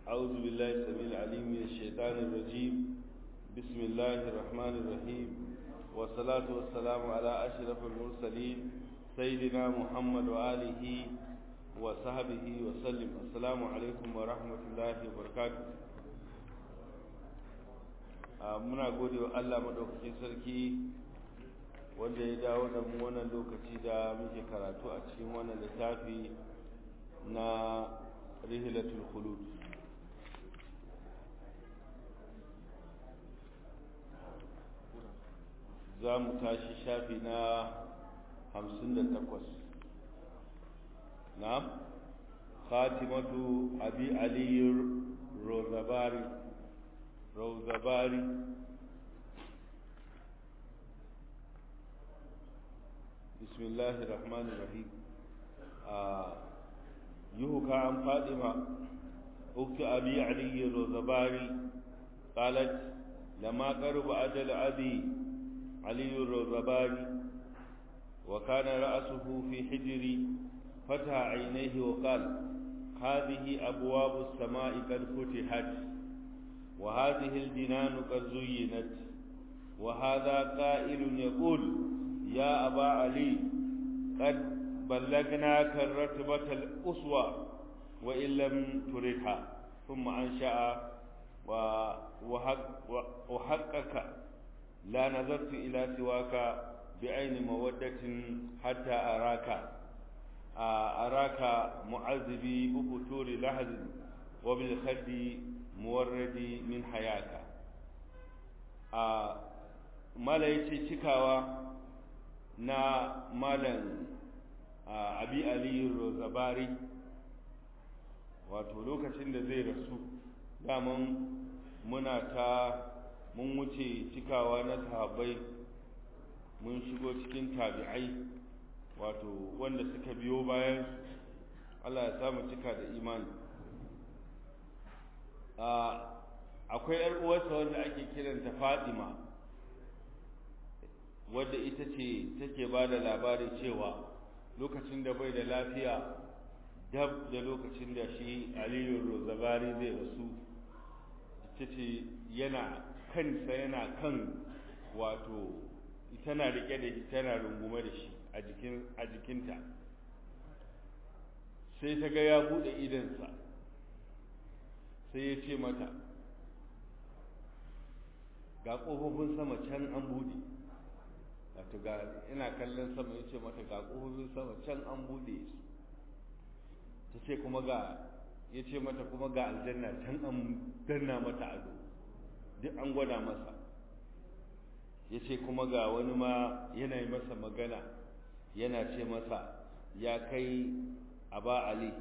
أعوذ بالله السميع العليم من الشيطان الرجيم بسم الله الرحمن الرحيم والصلاة والسلام على أشرف المرسلين سيدنا محمد وآله وصحبه وسلم السلام عليكم ورحمة الله وبركاته muna gode wa Allah madaukakin sarki wanda ya dawo da mu wannan lokaci da muke karatu a cikin wannan littafi na rihilatul khulud za mu tashi shafi na hamsin da takwas na khatimatu abi aliyu rozabari rozabari بسم الله الرحمن الرحيم يهكى عن فاطمة أخت أبي علي الرزباري قالت لما قرب أجل أبي علي الرزباري وكان رأسه في حجري فتح عينيه وقال هذه أبواب السماء قد فتحت وهذه الجنان قد زينت وهذا قائل يقول يا أبا علي قد بلغناك الرتبة الأسوى وإن لم تردها ثم أنشأ وحقك لا نظرت إلى سواك بعين مودة حتى أراك أراك معذبي بفتور لحظ وبالخد مورد من حياك ما لا يتي cikawa na malam abi aliyu rozabari wato lokacin da zai rasu daman muna ta mun wuce cikawa na sahabbai mun shigo cikin tabi'ai wato wanda suka biyo bayan Allah ya samu cika da imani akwai yar uwarsa wanda ake kiranta Fatima wadda ita ce take ba da labari cewa lokacin da bai da lafiya dab da lokacin da shi aliyu rozabari zai rasu ita ce yana kansa yana kan wato tana rike da shi tana rungume da shi a jikinta sai ta ga ya bude idansa sai ya ce mata ga ƙofofin sama can an bude wato ga ina kallon sama ya ce mata ga ƙofofin sama can an buɗe su ta ce kuma ga ya ce mata kuma ga aljanna can an danna mata ado duk an gwada masa ya ce kuma ga wani ma yana yi masa magana yana ce masa ya kai aba ali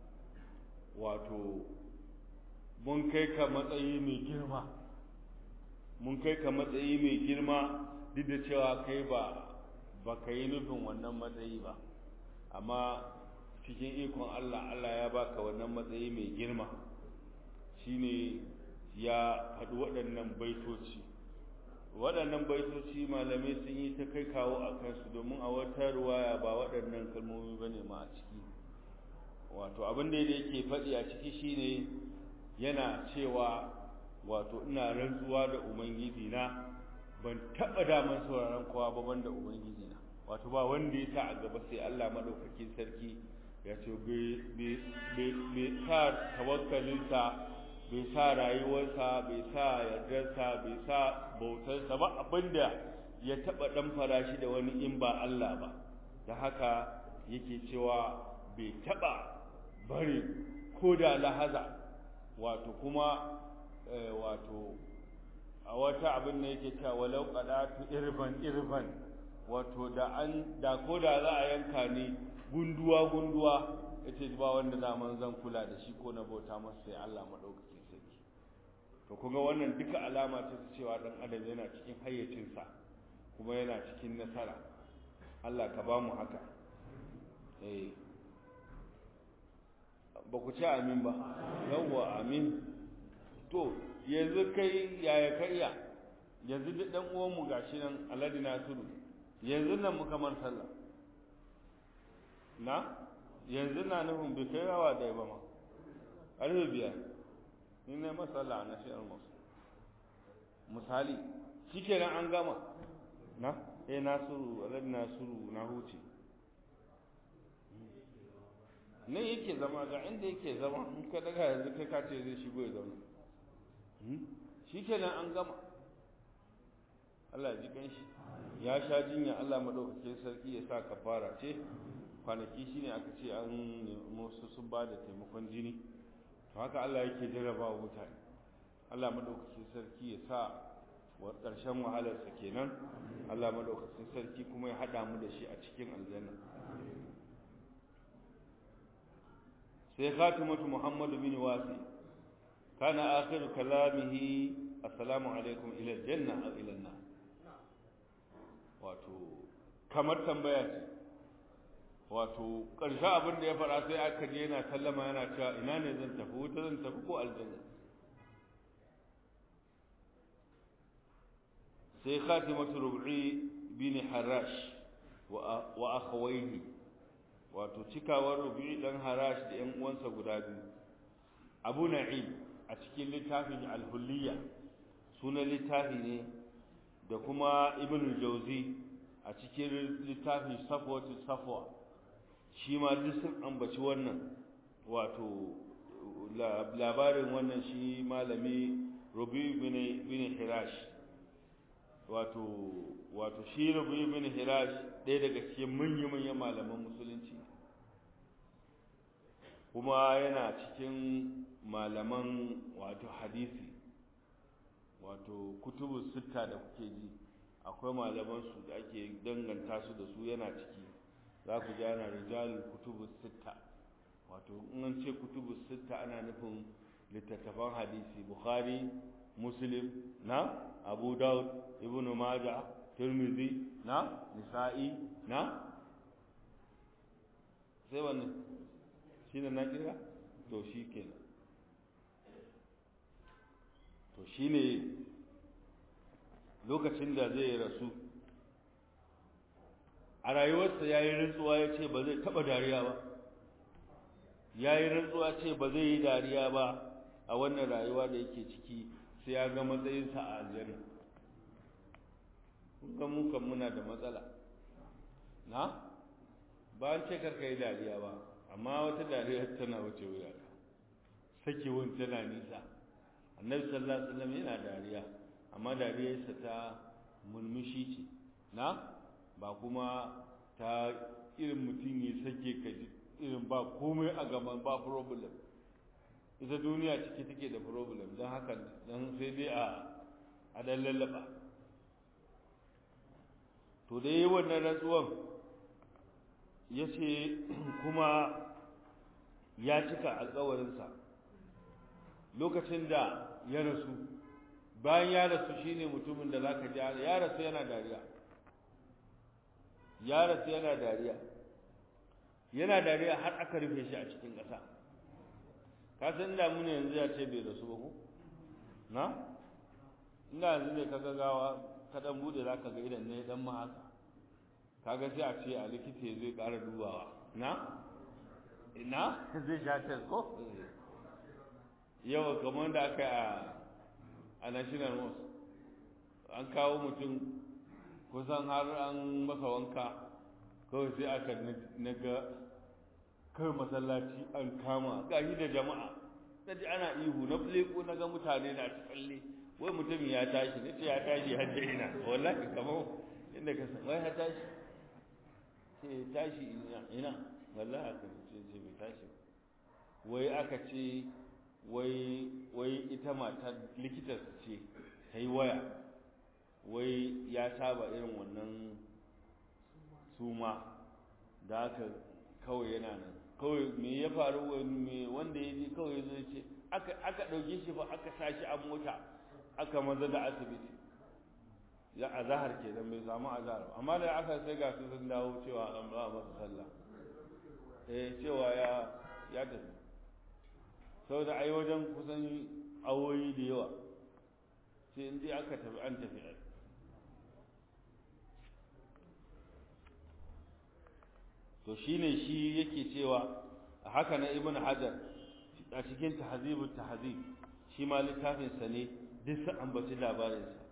wato mun kai ka matsayi mai girma mun kai ka matsayi mai girma duk da cewa kai ba ba ka yi nufin wannan matsayi ba amma cikin ikon Allah Allah ya baka wannan matsayi mai girma shine ya faɗi waɗannan baitoci waɗannan baitoci malamai sun yi ta kai kawo a kansu domin a wata ruwaya ba waɗannan kalmomi ba ne ma a ciki wato abin da yake faɗi a ciki shine yana cewa wato ina rantsuwa da ubangiji na ban taɓa daman sauraron kowa ba banda ubangiji na wato ba wanda ya sa a gaba sai Allah madaukakin sarki ya ce bai sa tawakkalinsa bai sa rayuwarsa bai sa yardarsa bai sa bautarsa ba abinda ya taɓa ɗan farashi da wani in ba Allah ba da haka yake cewa bai taɓa bari ko da lahaza wato kuma wato a wata abin da yake cewa walau qadatu irban irban wato da an da ko da za a yanka ni gunduwa gunduwa yace ba wanda zaman zan kula da shi ko na bauta masa sai Allah madaukakin sarki to kuma wannan duka alama ce ta cewa dan adam yana cikin hayyacinsa kuma yana cikin nasara Allah ka ba mu haka eh ba ku ci amin ba yawwa amin to yanzu kai yaya ka iya yanzu duk dan uwan mu gashi nan Alhaji Nasiru yanzu nan muka man sallah na yanzu na nufin bai kai rawa da ba ma ƙarfe biyar ni ne masala na shi almasu misali shikenan an gama na eh nasiru alhaji nasiru na huce nan yake zama ga inda yake zama in ka daga yanzu kai ka ce zai shigo ya zauna shikenan an gama Allah ji kan shi ya sha jinya Allah madaukakin sarki ya sa kafara ce kwanaki shine aka ce an musu sun ba da taimakon jini to haka Allah yake jarraba wa mutane Allah madaukakin sarki ya sa wa ƙarshen wahalarsa kenan Allah madaukakin sarki kuma ya haɗa mu da shi a cikin aljanna sai khatimatu Muhammadu bin Wasi kana akhiru kalamihi assalamu alaikum ila aljanna aw ila an wato kamar tambaya ce wato ƙarshe abin da ya faɗa sai aka je yana sallama yana cewa ina ne zan tafi wuta zan tafi ko aljanna sai khatimatu rub'i bin harash wa akhawayhi wato cikawar rub'i dan harash da ƴan uwansa guda biyu abu na'im a cikin littafin al-hulliya sunan littafi ne da kuma ibn jauzi a cikin littafin safwatu safwa shi ma duk sun ambaci wannan wato labarin wannan shi malami rubi bin hirash wato wato shi rubi bin hirash ɗaya daga cikin manya-manyan malaman musulunci kuma yana cikin malaman wato hadisi wato kutubu sitta da kuke ji akwai malaman su da ake danganta su da su yana ciki za ku ji ana rijalul kutubu sitta wato in an ce kutubu sitta ana nufin littattafan hadisi bukhari muslim na abu daud ibn majah tirmidhi na nisa'i na sai wannan shine na kira to shi kenan to shine lokacin da zai rasu a rayuwarsa ya yi rantsuwa ya ce ba zai taɓa dariya ba ya yi rantsuwa ce ba zai yi dariya ba a wannan rayuwa da yake ciki sai ya ga matsayinsa a aljanna kun ga mu kan muna da matsala na ba an ce karka yi dariya ba amma wata dariya tana wuce wuya sakewun tana nisa annabi sallallahu alaihi wasallam yana dariya amma dariyarsa ta mulmushi ce na ba kuma ta irin mutum ya sake ka irin ba komai a gaban ba problem ita duniya ciki take da problem don haka don sai dai a a dan lallaba to da yi wannan rantsuwan ya ce kuma ya cika alkawarinsa lokacin da ya rasu bayan ya rasu shine mutumin da zaka ji ya rasu yana dariya ya rasu yana dariya yana dariya har aka rufe shi a cikin ƙasa ka san inda mun yanzu ya ce bai rasu ba ko na inda yanzu ne ka gagawa ka dan bude zaka ga idan ne dan ma haka kaga sai a ce a likita zai ƙara dubawa na ina zai sha test ko yau kamar da aka a a national mosque an kawo mutum kusan har an masa wanka kawai sai aka naga kawai masallaci an kama gashi da jama'a na ji ana ihu na leko na ga mutane na ta tsalle wai mutum ya tashi na ce ya tashi har da ina wallahi kamar inda ka san wai ya tashi ce tashi ina ina wallahi aka ce ce bai tashi wai aka ce wai wai ita matar likitar ce ta yi waya wai ya saba irin wannan suma da aka kawai yana nan kawai me ya faru me wanda ya ji kawai zai ce aka aka dauke shi fa aka sashi a mota aka maza da asibiti ya azahar kenan bai samu azahar amma da aka sai ga su sun dawo cewa an ba masa sallah eh cewa ya ya tafi saboda ai wajen kusan awoyi da yawa sai in dai aka tafi an tafi to shine shi yake cewa haka na ibn hajar a cikin tahzibu tahzib shi ma littafin sa ne duk sun ambaci labarin sa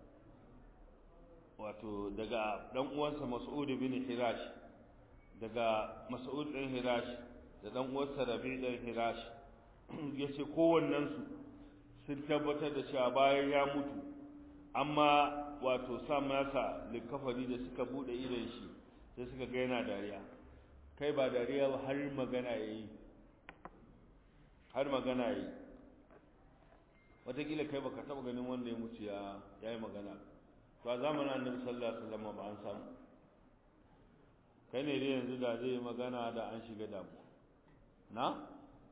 wato daga dan uwansa Mas'ud bin Hirash daga Mas'ud bin Hirash da dan uwansa Rabi' bin Hirash yace kowannen su sun tabbatar da cewa bayan ya mutu amma wato sa masa likafari da suka bude idon shi sai suka ga yana dariya kai ba dariya ba har magana yayi har magana yayi wataƙila kai baka taɓa ganin wanda ya mutu ya yi magana to a zamanin annabi sallallahu alaihi wasallam ba an samu kai ne dai yanzu da zai yi magana da an shiga damuwa na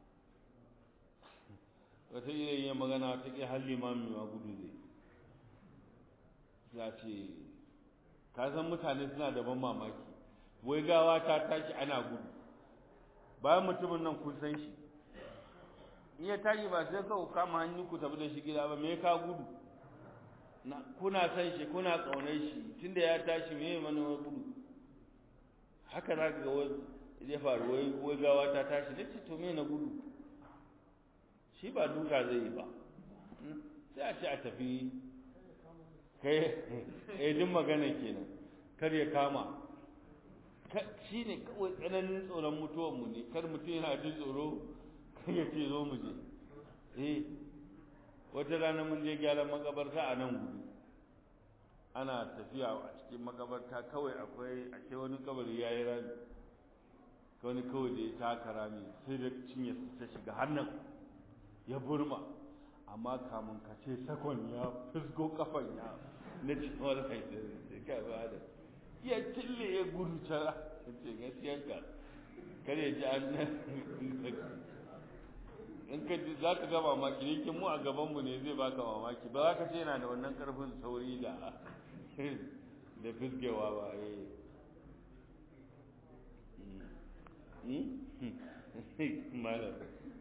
wataƙila yin magana wataƙila har limami ma gudu zai ya ce ka san mutane suna da ban mamaki wai gawa ta tashi ana gudu bayan mutumin nan kun san shi in ya tashi ba sai kawo kama hannu ku tafi da shi gida ba me ka gudu kuna san shi kuna ƙaunar shi tunda ya tashi me mana wai gudu haka za ka ga wai ya faru wai wai gawa ta tashi da ce to me na gudu shi ba duka zai yi ba sai a ce a tafi kai eh din magana kenan kar ya kama shi ne kawai tsananin tsoron mutuwanmu ne kar mutum yana jin tsoro kan ya ce zo mu je eh wata rana mun je gyaran makabarta a nan gudu ana tafiya a cikin makabarta kawai akwai ashe wani kabari ya yi rami wani kawai da ya taka rami sai da cinye ta shiga hannun ya burma amma kamun ka ce sakon ya fusgo kafan ya na cikin wani haifin ka ba da ya cille ya gudu cara ce gaskiyanka kare ji an in ka za ka ga mamaki yankin mu a gabanmu ne zai baka mamaki ba za ka ce yana da wannan karfin sauri da da fisgewa ba eh malam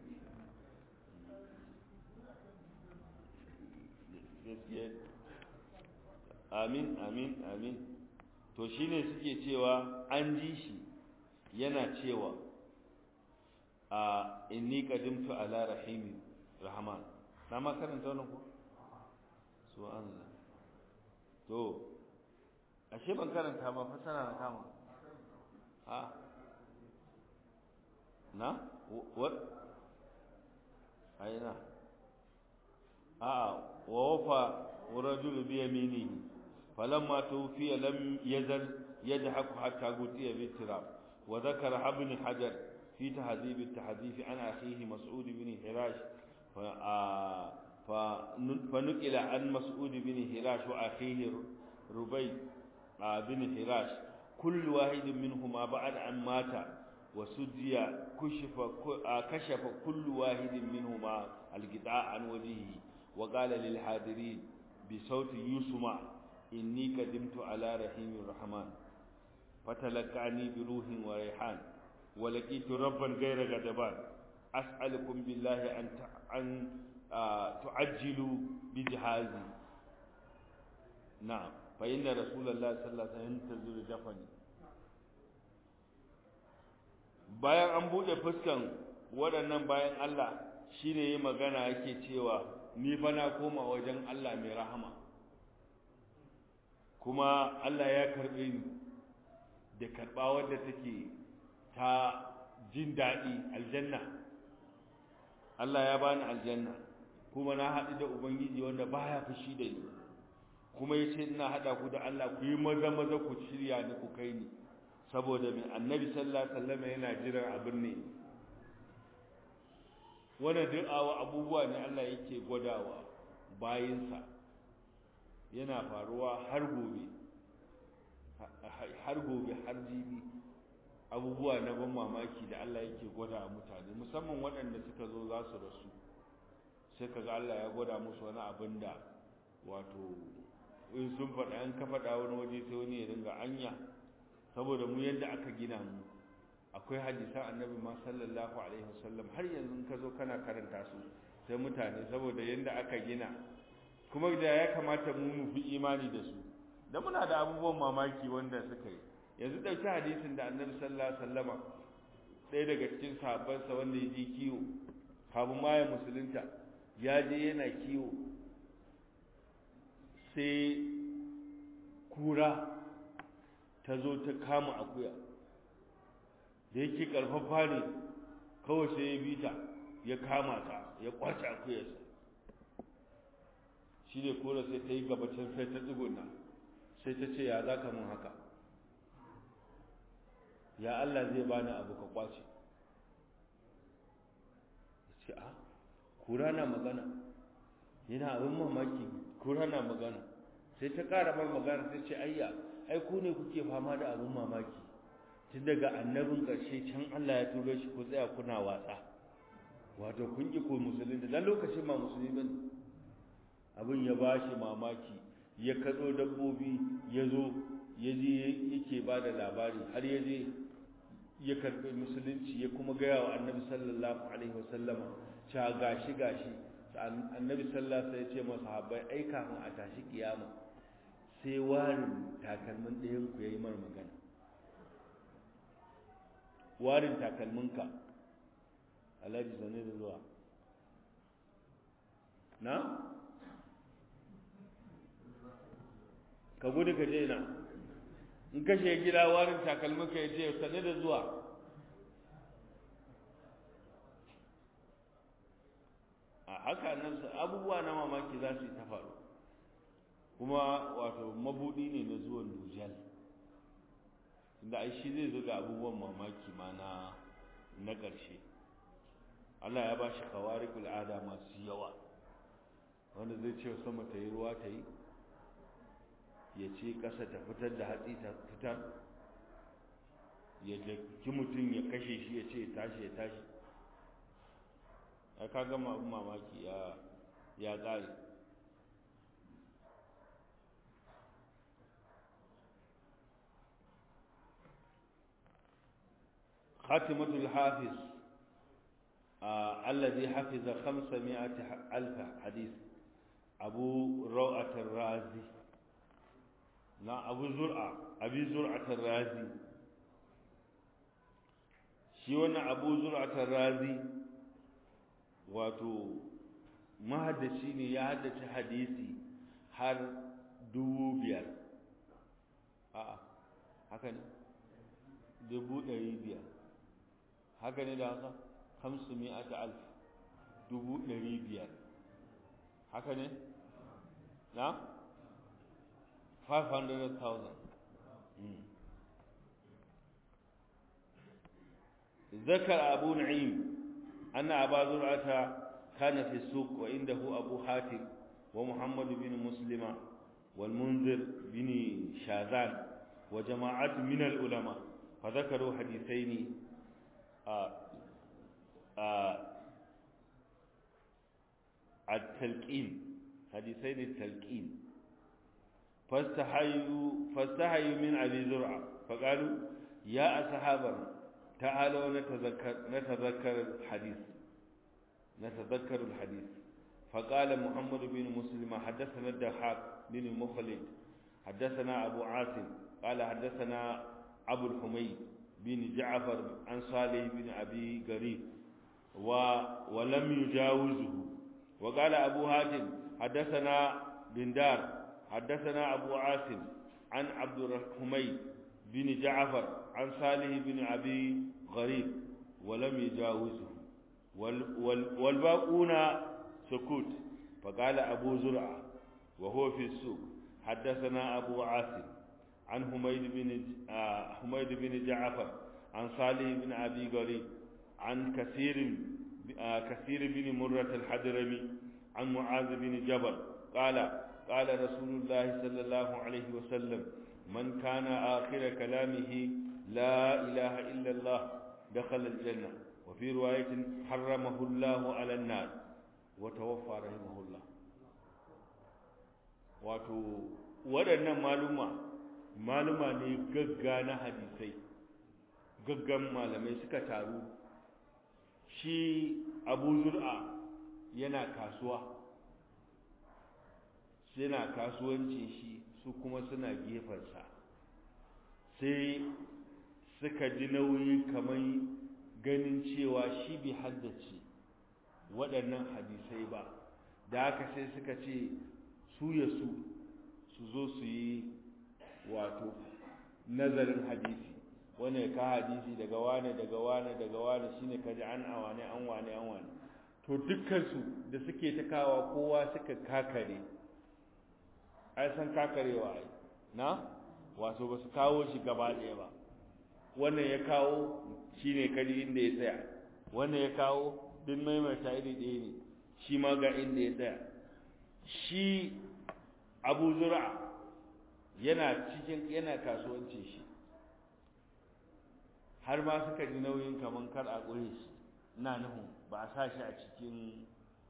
gaskiya amin amin amin to shine suke cewa an ji shi yana cewa a inni qadimtu ala rahimi rahman na ma karanta wannan ko so an to ashe ban karanta ba fasara na kama ha na what aina a wa wafa rajul bi yaminihi فلما توفي لم يزل يضحك حتى غطي بالتراب وذكر ابن حجر في تهذيب التحديث عن أخيه مسعود بن هراش فنقل عن مسعود بن هراش وأخيه ربي بن هراش كل واحد منهما بعد أن مات وسجي كشف كشف كل واحد منهما القطاع عن وجهه وقال للحاضرين بصوت يسمع إني قدمت على رحيم الرحمن فتلقعني بروح وريحان ولقيت ربا غير غضبان أسألكم بالله أن أن تعجلوا بجهازي نعم فإن رسول الله صلى الله عليه وسلم ينتظر دفني bayan an buɗe fuskan waɗannan bayan Allah shine yi magana yake cewa ni fa na koma wajen Allah mai rahama kuma Allah ya karɓe ni da karɓa wadda take ta jin daɗi aljanna Allah ya bani aljanna kuma na haɗu da ubangiji wanda baya fushi da ni kuma ya ce ina haɗa ku da Allah ku yi maza maza ku shirya ni ku kai ni saboda mai annabi sallallahu alaihi wasallam yana jiran abin ne wannan duk abubuwa ne Allah yake gwadawa bayinsa yana faruwa har gobe har gobe har jibi abubuwa na ban mamaki da Allah yake gwada mutane musamman waɗanda suka zo za su rasu sai kaga Allah ya gwada musu wani abin da wato in sun faɗa an ka faɗa wani waje sai wani ya dinga anya saboda mu yadda aka gina mu akwai hadisan annabi ma sallallahu alaihi wasallam har yanzu in ka zo kana karanta su sai mutane saboda yadda aka gina kuma da ya kamata mu mu fi imani da su da muna da abubuwan mamaki wanda suka yi yanzu ɗauki hadisin da annabi sallallahu alaihi wasallama ɗaya daga cikin sahabbansa wanda ya ji kiwo kafin ma ya musulunta ya je yana kiwo sai kura ta zo ta kama akuya da yake karfafa ne kawai sai ya bi ta ya kama ta ya kwace akuyarsa shi ne kura sai ta yi gabacin sai ta tsuguna sai ta ce ya za ka mun haka ya Allah zai bani abu ka kwace ce a kura na magana yana abin mamaki kura na magana sai ta ƙara mar magana sai ce ayya ai ku ne kuke fama da abin mamaki tun daga annabin ƙarshe can Allah ya turo shi ku tsaya kuna watsa wato kun ki ko musulmi dan lokacin ma musulmi bane abin ya bashi mamaki ya katso dabbobi ya zo ya je yake ba da labari har ya je ya karɓi musulunci ya kuma gaya wa annabi sallallahu alaihi wasallama cewa gashi gashi annabi sallallahu alaihi ya ce masa habbai ai kafin a tashi kiyama sai warin takalmin ɗayan ku yayi mar magana warin takalminka alhaji zane da zuwa na ka gudu ka je na in kashe gida warin takalminka ya ce sane da zuwa a haka nan abubuwa na mamaki za su yi ta faru kuma wato mabudi ne na zuwan dujal inda ai shi zai zo ga abubuwan mamaki ma na na ƙarshe Allah ya ba shi kawarikul ada masu yawa wanda zai ce sama ta yi ruwa ta yi ya ce ƙasa ta fitar da hatsi ta fitar ya jaki mutum ya kashe shi ya ce tashi ya tashi ai ka gama abin mamaki ya ya ƙare خاتمة الحافظ آه الذي حفظ خمسمائة ألف حديث أبو روعة الرازي لا أبو زرعة أبي زرعة الرازي شيوانا أبو زرعة الرازي واتو mahaddaci ne ya haddace hadisi har dubu biyar a'a haka ne dubu ɗari biyar haka ne da haka hamsu mi'ata alf dubu ɗari biyar haka ne na 500,000 ذكر أبو نعيم أن أبا زرعة كان في السوق وعنده أبو حاتم ومحمد بن مسلمة والمنذر بن شاذان وجماعات من العلماء فذكروا حديثين آآ آآ التلقين حديثين التلقين فاستحيوا فاستحيوا من ابي زرعه فقالوا يا اصحابنا تعالوا نتذكر نتذكر الحديث نتذكر الحديث فقال محمد بن مسلم حدثنا الدحاك بن مخلد حدثنا ابو عاصم قال حدثنا ابو الحميد بن جعفر عن صالح بن ابي قريب و ولم يجاوزه وقال ابو هاشم حدثنا بن دار حدثنا ابو عاصم عن عبد الحميد بن جعفر عن صالح بن ابي غريب ولم يجاوزه وال وال والباقون سكوت فقال ابو زرعه وهو في السوق حدثنا ابو عاصم عن حميد بن حميد بن جعفر عن صالح بن ابي غريب عن كثير كثير بن مرة الحضرمي عن معاذ بن جبل قال قال رسول الله صلى الله عليه وسلم من كان آخر كلامه لا إله إلا الله دخل الجنة وفي رواية حرمه الله على النار وتوفى رحمه الله wato waɗannan maluma maluma ne gagga na hadisai gaggan malamai suka taru shi abu zur'a yana kasuwa yana kasuwancin shi su kuma suna gefensa sai suka ji nauyi kamar ganin cewa shi bi haddace waɗannan hadisai ba da haka sai suka ce su ya su su zo su yi wato nazarin hadisi wani ka hadisi daga wane daga wane daga wane shine ka ji an awane an wane an wane to dukkansu da suke ta kawa kowa suka kakare ai san kakarewa ai na wato ba su kawo shi gaba ɗaya ba wannan ya kawo shine kaji inda ya tsaya wannan ya kawo duk maimaita iri ɗaya ne shi ma ga inda ya tsaya shi abu zura yana cikin yana kasuwancin shi har ma suka ji nauyin kaman kar a ƙure shi na nuhu ba a sa shi a cikin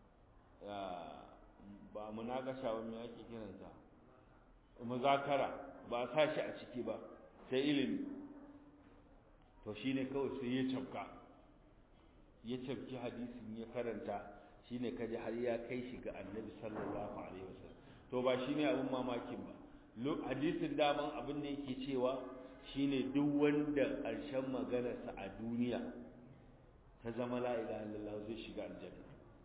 ba munakasha ba me ake kiransa muzakara ba a sa shi a ciki ba sai ilimi to shine kawai sai ya cafka ya cafki hadisin ya karanta shine kaji har ya kai shi ga annabi sallallahu alaihi wasallam to ba shine abin mamakin ba hadisin daman abin da yake cewa shine duk wanda ƙarshen maganarsa a duniya ta zama la ilaha illallah zai shiga aljanna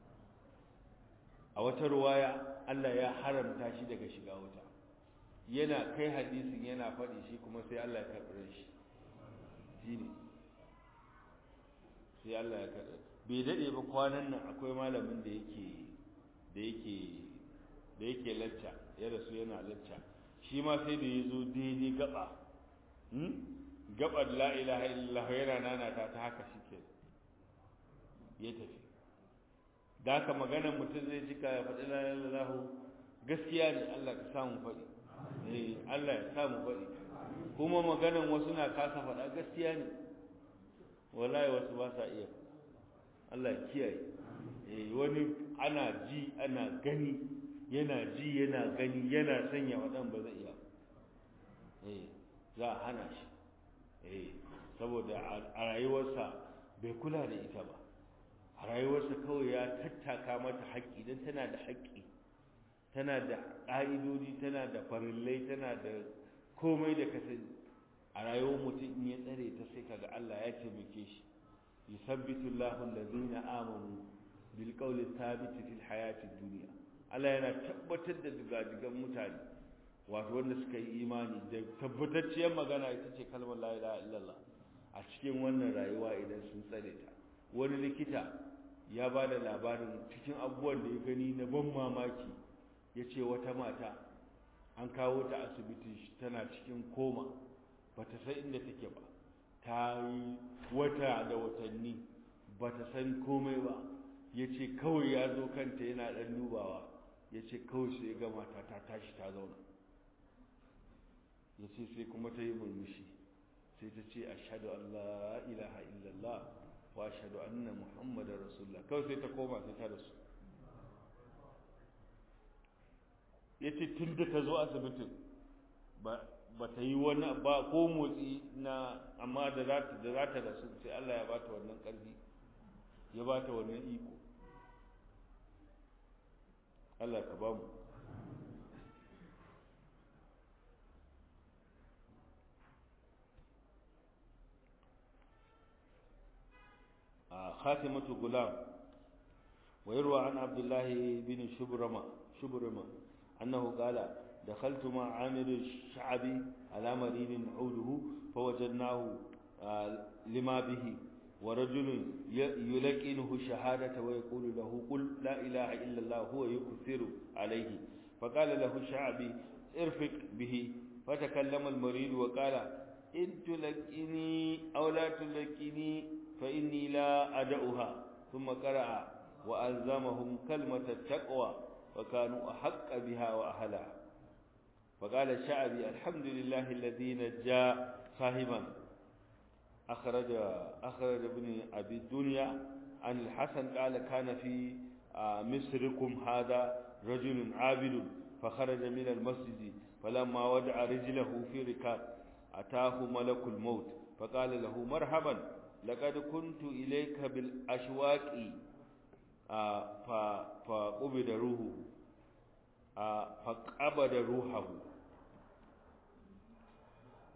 a wata ruwaya Allah ya haramta shi daga shiga wuta yana kai hadisin yana faɗi shi kuma sai Allah ya karɓi shi shine sai Allah ya karɓi bai dade ba kwanan nan akwai malamin da yake da yake da yake lacca ya rasu yana lacca shi ma sai da yazo daidai gaba hmm gabar la ilaha illallah yana nana ta ta haka shike ya tafi da haka maganar mutum zai cika ya faɗi la ilaha illallah gaskiya ne Allah ka samu faɗi eh Allah ya samu faɗi kuma maganar wasu na kasa faɗa gaskiya ne wallahi wasu ba sa iya Allah ya kiyaye eh wani ana ji ana gani yana ji yana gani yana sanya wadan ba zai iya eh za a hana shi eh saboda a rayuwarsa bai kula da ita ba a rayuwarsa kawai ya tattaka mata haƙƙi don tana da haƙƙi tana da ƙa'idodi tana da farillai tana da komai da kasani a rayuwar mutum in ya tsare ta sai kaga Allah ya taimake shi yusabbitu Allahu allazina amanu bil qawli thabit fil hayati dunya Allah yana tabbatar da digadigan mutane wato wanda suka yi imani da tabbatacciyar magana ita ce kalmar la ilaha illallah a cikin wannan rayuwa idan sun tsare ta wani likita ya ba da labarin cikin abubuwan da ya gani na ban mamaki ya ce wata mata an kawo ta asibiti tana cikin koma ba ta san inda take ba ta yi wata da watanni ba ta san komai ba ya ce kawai ya zo kanta yana ɗan dubawa ya ce kawai sai ga mata ta tashi ta zauna ya ce sai kuma ta yi murmushi sai ta ce ashadu an la ilaha illallah wa ashadu anna muhammadar rasulullah kawai sai ta koma sai ta rasu ya ce tun da ta zo asibitin ba ta yi wani ba ko motsi na amma da za ta da za ta rasu sai Allah ya bata wannan ƙarfi ya bata wannan iko Allah ka ba mu خاتمة غلام ويروى عن عبد الله بن شبرمة شبرمة أنه قال دخلت مع عامر الشعبي على مريض عوده فوجدناه لما به ورجل يلقنه الشهادة ويقول له قل لا إله إلا الله هو يكثر عليه فقال له الشعبي ارفق به فتكلم المريض وقال إن تلقني أو لا تلقني فإني لا أدعها ثم قرأ وألزمهم كلمة التقوى وكانوا أحق بها وأهلها فقال الشعبي الحمد لله الذي نجى صاحبا أخرج أخرج ابن أبي الدنيا عن الحسن قال كان في مصركم هذا رجل عابد فخرج من المسجد فلما وضع رجله في ركاب أتاه ملك الموت فقال له مرحبا لقد كنت إليك بالأشواق فقبض روحه فقبض روحه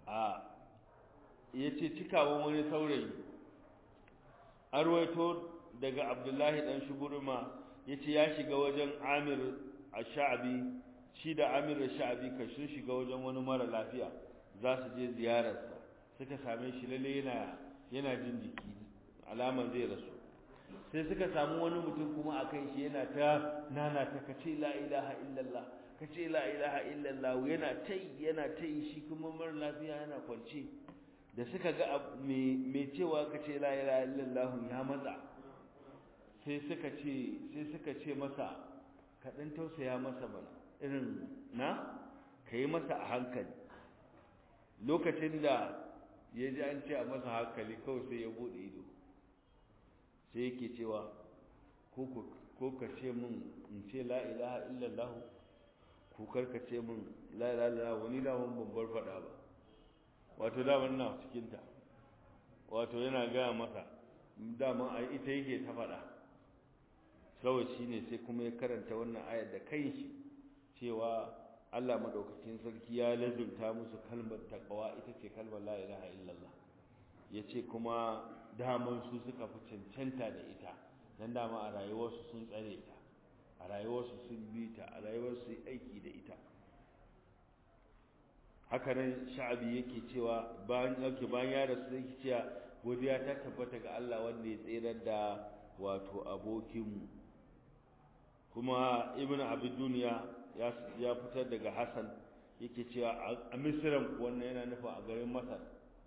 ya ce cikawan wani saurayi an ruwaito daga abdullahi dan shuburma yace ya shiga wajen amir ash-sha'bi shi da amir ash-sha'bi ka sun shiga wajen wani mara lafiya za su je ziyararsa suka same shi lalle yana yana jin jiki alaman zai rasu sai suka samu wani mutum kuma a kai shi yana ta nana ta kace la ilaha illallah kace la ilaha illallah yana tai yana tai shi kuma mara lafiya yana kwance da suka ga me cewa kace la ilaha illallah ya matsa sai suka ce sai suka ce masa ka dan tausaya masa bana irin na kai masa a hankali lokacin da ya ji an ce a masa hankali kawai sai ya bude ido sai yake cewa ko ka ce min in ce la ilaha illallah ko karka ce min la ilaha illallah wani da mun babbar fada ba wato da wannan cikin ta wato yana gaya masa dama ai ita yake ta fada kawai shine sai kuma ya karanta wannan ayar da kai shi cewa Allah madaukakin sarki ya lazumta musu kalmar taqwa ita ce kalmar la ilaha illallah yace kuma daman su suka fi cancanta da ita dan dama a rayuwarsu sun tsare ta a rayuwarsu sun bi ta a rayuwarsu aiki da ita haka nan sha'abi yake cewa bayan yake bayan ya rasu yake cewa godiya ta tabbata ga Allah wanda ya tsirar da wato abokinmu kuma ibnu abi duniya ya fitar daga Hassan yake cewa a Misran wannan yana nufin a garin Masar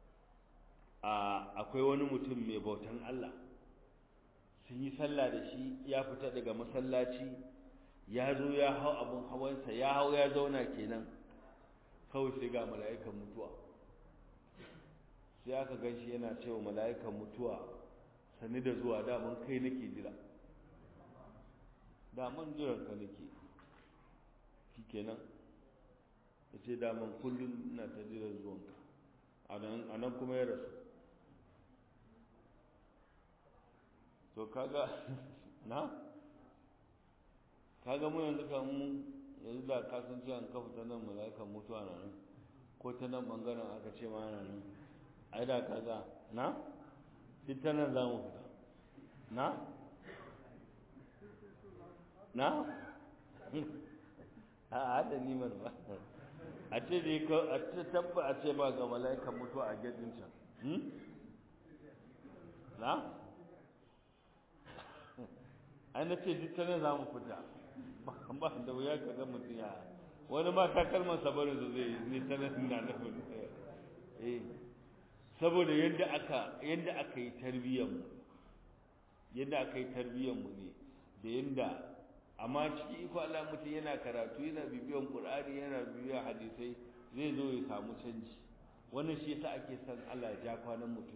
akwai wani mutum mai bautan Allah sun yi sallah da shi ya fita daga masallaci ya zo ya hau abin hawansa ya hau ya zauna kenan kawai sai ga mala'ikan mutuwa sai aka gan shi yana cewa mala'ikan mutuwa sani da zuwa daman kai nake jira daman jiran ka nake shi kenan ya ce daman kullum na ta jiran zuwanka a nan kuma ya rasu to kaga na kaga mu yanzu kan mu yanzu da ka san cewa ka fita nan mala'ikan mutuwa na nan ko ta nan bangaren aka ce ma na nan ai da kaga na shi ta nan za mu fita na na a hada nimar ba a ce dai ka a ce tabba a ce ba ga mala'ikan mutuwa a gedin can na ai na ce duk tana za mu fita ba da wuya ka ga mutum ya wani ma takalman sabarin su zai ni tana na nufin eh saboda yadda aka yadda aka yi tarbiyyar mu yadda aka yi tarbiyyar mu ne da yadda amma ciki iko Allah mutum yana karatu yana bibiyan Qur'ani yana bibiyan hadisai zai zo ya samu canji wannan shi yasa ake son Allah ya ja kwanan mutum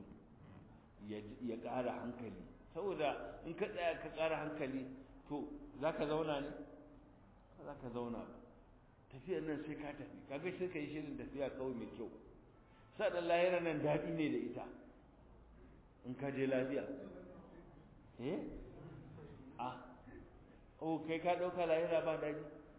ya ƙara hankali saboda in ka tsaya ka ƙara hankali to za ka zauna ne ba za ka zauna ba tafiyar nan sai ka tafi kaga sai ka yi shirin tafiya kawai mai kyau sadan lahira nan daɗi ne da ita in ka je lafiya eh a oh kai ka ɗauka lahira ba daɗi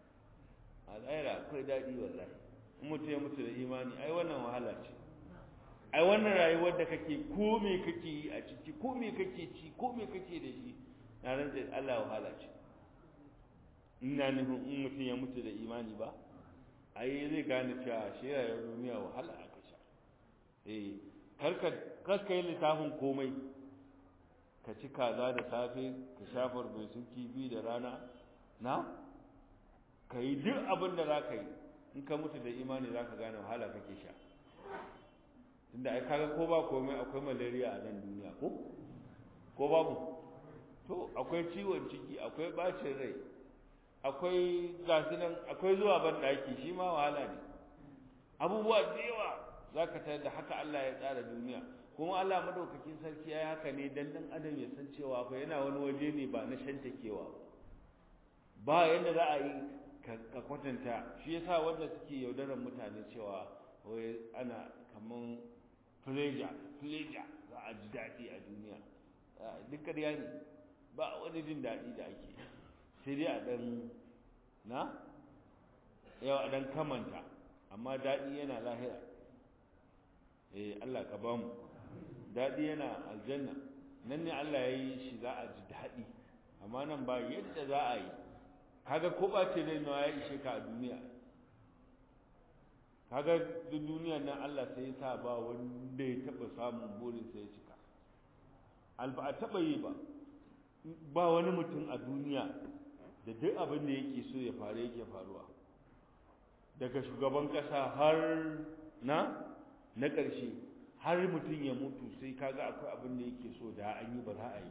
a lahira akwai daɗi wallahi in mutum ya mutu da imani ai wannan wahala ce ai wannan rayuwar da kake ko me kake yi a ciki ko me kake ci ko me kake da shi na rantsa Allah wahala ce ina nufin in mutum ya mutu da imani ba ai zai gane cewa shi rayuwar duniya wahala aka sha eh karka karka yi littafin komai ka ci kaza da safe ka shafar mai sun kifi da rana na ka yi duk abin da za ka yi in ka mutu da imani za ka gane wahala kake sha tunda ai kaga ko ba komai akwai malaria a nan duniya ko ko babu to akwai ciwon ciki akwai bacin rai akwai gasu nan akwai zuwa ban daki shi ma wahala ne abubuwa da yawa zaka tare da haka Allah ya tsara duniya kuma Allah madaukakin sarki yayi haka ne dan dan adam ya san cewa fa yana wani waje ne ba na shantakewa ba ba yanda za a yi ka kwatanta shi yasa wanda suke yaudarar mutane cewa wai ana kaman pleasure pleasure za a ji daɗi a duniya duk ƙarya ne ba wani jin daɗi da ake sai dai a ɗan na yau a ɗan kamanta amma daɗi yana lahira eh Allah ka ba mu daɗi yana aljanna nan ne Allah ya yi shi za a ji daɗi amma nan ba yadda za a yi kaga ko ba ce rai ya ishe ka a duniya kaga duk duniyar nan Allah sai ya sa ba wanda ya taɓa samun burin sai ya cika alba a taɓa yi ba ba wani mutum a duniya da duk abin da yake so ya faru yake faruwa daga shugaban ƙasa har na na ƙarshe har mutum ya mutu sai kaga akwai abin da yake so da an yi ba za a yi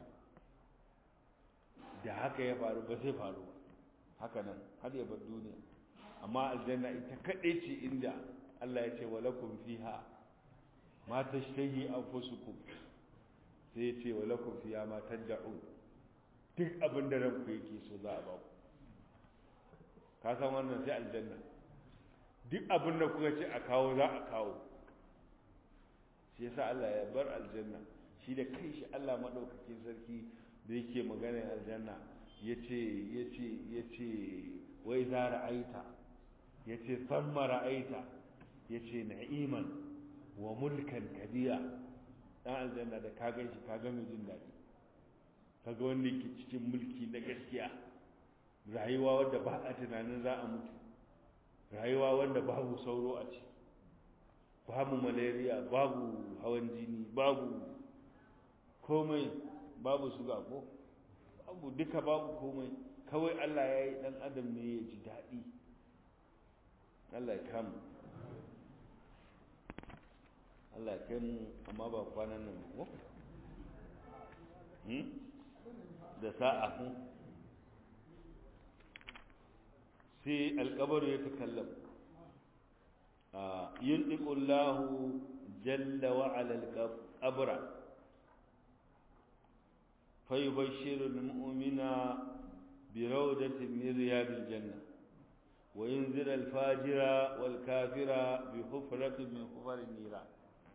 da haka ya faru ba zai faru ba haka nan har ya bar duniya amma aljanna ita kaɗai ce inda Allah ya ce walakum fiha ma tashtahi anfusukum sai ya ce walakum fiha ma tad'un duk abin da ranku yake so za a ba ku ka san wannan sai aljanna duk abin da kuka ce a kawo za a kawo shi yasa Allah ya bar aljanna shi da kai shi Allah madaukakin sarki da yake magana aljanna yace yace yace wai za ra'aita yace thamma ra'aita yace na'iman wa mulkan kadiya dan aljanna da ka ganshi ka ga mai jin daɗi kaga wanda yake cikin mulki na gaskiya rayuwa wanda ba a tunanin za a mutu rayuwa wanda babu sauro a ciki babu malaria babu hawan jini babu komai babu suga ko babu duka babu komai kawai Allah ya yi dan adam ne ya ji daɗi Allah ya kama Allah ya kai mu amma ba kwanan nan ko da sa'a kun sai alkabaru ya takallam ينطق الله جل وعلا القبر فيبشر المؤمن بروضة من رياض الجنة وينذر الفاجر والكافر بحفرة من حفر النيران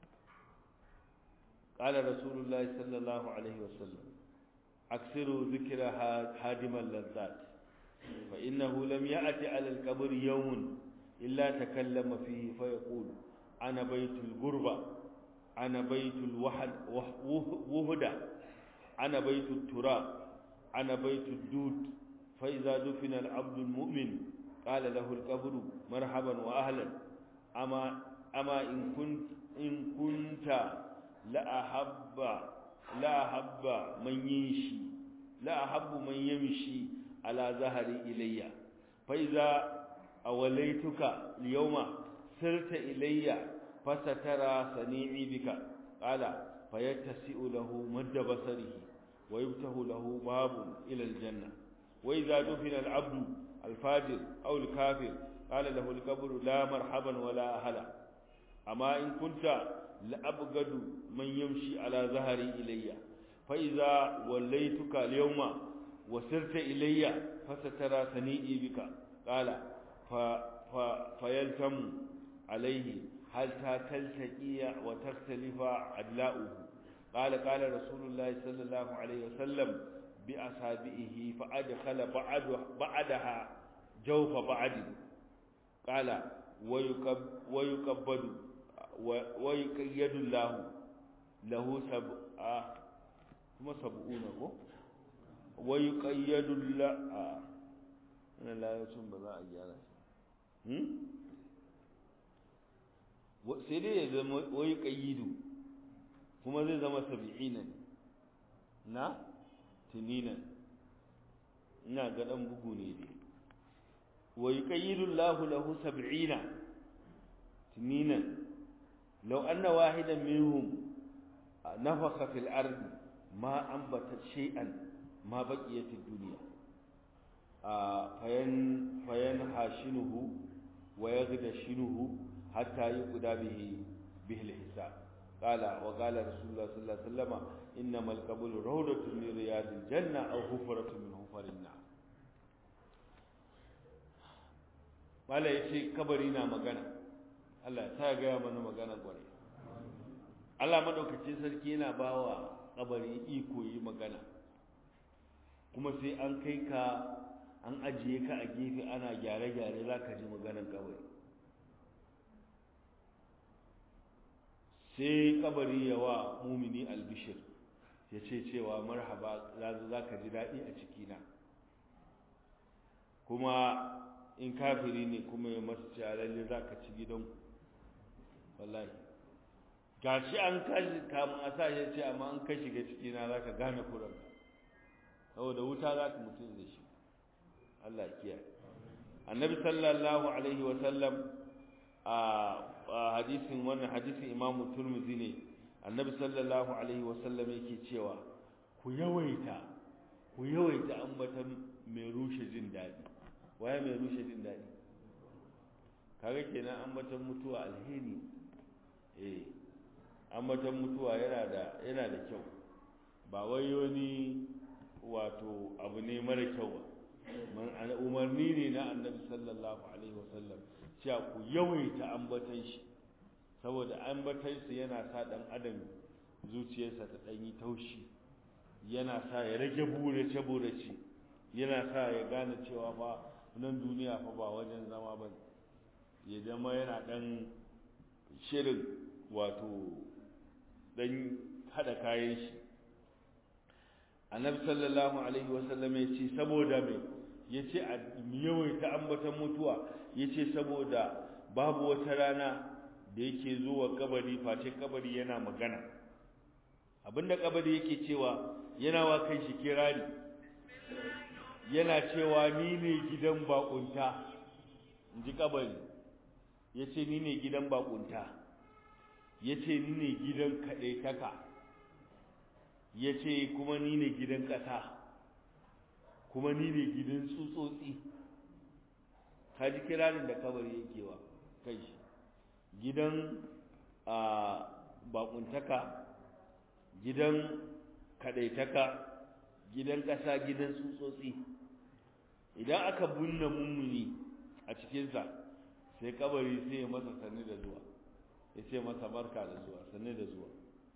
قال رسول الله صلى الله عليه وسلم أكثروا ذكر هادم اللذات فإنه لم يأت على القبر يوم إلا تكلم فيه فيقول أنا بيت الغربة أنا بيت الوحد وهدى أنا بيت التراب أنا بيت الدود فإذا دفن العبد المؤمن قال له القبر مرحبا وأهلا أما أما إن كنت إن كنت لا أحب لا أحب من يمشي لا أحب من يمشي على ظهري إلي فإذا أوليتك اليوم سرت إلي فسترى صنيعي بك قال فيتسئ له مد بصره ويفتح له باب إلى الجنة وإذا دفن العبد الفاجر أو الكافر قال له القبر لا مرحبا ولا أهلا أما إن كنت لأبغد من يمشي على ظهري إلي فإذا وليتك اليوم وسرت إلي فسترى صنيعي بك قال فيلتم عليه حتى تلتقي وتختلف عدلاؤه قال قال رسول الله صلى الله عليه وسلم بأصابعه فأدخل بعد بعدها جوف بعد قال ويكب ويكبد ويقيد الله له سبع ثم سبعون ويقيد الله أنا لا يسمى بذا أجالا sai dai ya zama wai ƙayyidu kuma zai zama sabi'ina ne na tuninan ina ga ɗan bugu ne dai wai ƙayyidu lahu lahu sab'ina tuninan law anna wahidan minhum nafakha fil ardi ma ambata shay'an ma baqiyat ad-dunya fayan fayan hashinuhu wa yaghdashinuhu حتى يقضى به به الحساب قال وقال رسول الله صلى الله عليه وسلم انما القبول روضه من رياض الجنه او حفره من حفر النار mala yace kabari na magana Allah ta ga mana magana gware Allah madaukakin sarki yana bawa kabari iko yi magana kuma sai an kai ka an ajiye ka a gefe ana gyare-gyare za ka ji maganar kabari sai kabari ya wa mumini albishir ya ce cewa marhaba za ka ji daɗi a cikina kuma in kafiri ne kuma ya masa cewa lalle za ka ci gidanku wallahi ga shi an kashi kamun a sa ya ce amma an ka shiga cikina za ka gane kuranka saboda wuta za ka mutum da shi Allah ya kiyaye annabi sallallahu alaihi wa sallam a hadisin wannan hadisin imamu turmuzi ne annabi sallallahu alaihi wa sallam yake cewa ku yawaita ku yawaita ambatan mai rushe jin daɗi waye mai rushe jin daɗi kaga kenan ambatan mutuwa alheri eh ambatan mutuwa yana da yana da kyau ba wai wani wato abu ne mara kyau ba umarni ne na annabi sallallahu alaihi wasallam cewa ku yawaita ambatan shi saboda ambatan shi yana sa dan adam zuciyarsa ta dan yi taushi yana sa ya rage burace burace yana sa ya gane cewa fa nan duniya fa ba wajen zama ba ya zama yana dan shirin wato dan hada kayan shi annabi sallallahu alaihi wasallam ya ce saboda me ya ce a yawaita ambatan mutuwa ya ce saboda babu wata rana da yake zuwa kabari face kabari yana magana abinda kabari yake cewa yana wa kai shi kirari yana cewa ni ne gidan bakunta in ji kabari ya ce ni ne gidan bakunta ya ce ni ne gidan kaɗaitaka ya ce kuma ni ne gidan ƙasa kuma ni ne gidan tsutsotsi ka ji kirarin da kabari yake wa kai shi gidan a bakuntaka gidan kaɗaitaka gidan ƙasa gidan tsutsotsi idan aka bunna mummuni a cikinsa sai kabari sai ya masa sannu da zuwa ya ce masa barka da zuwa sannu da zuwa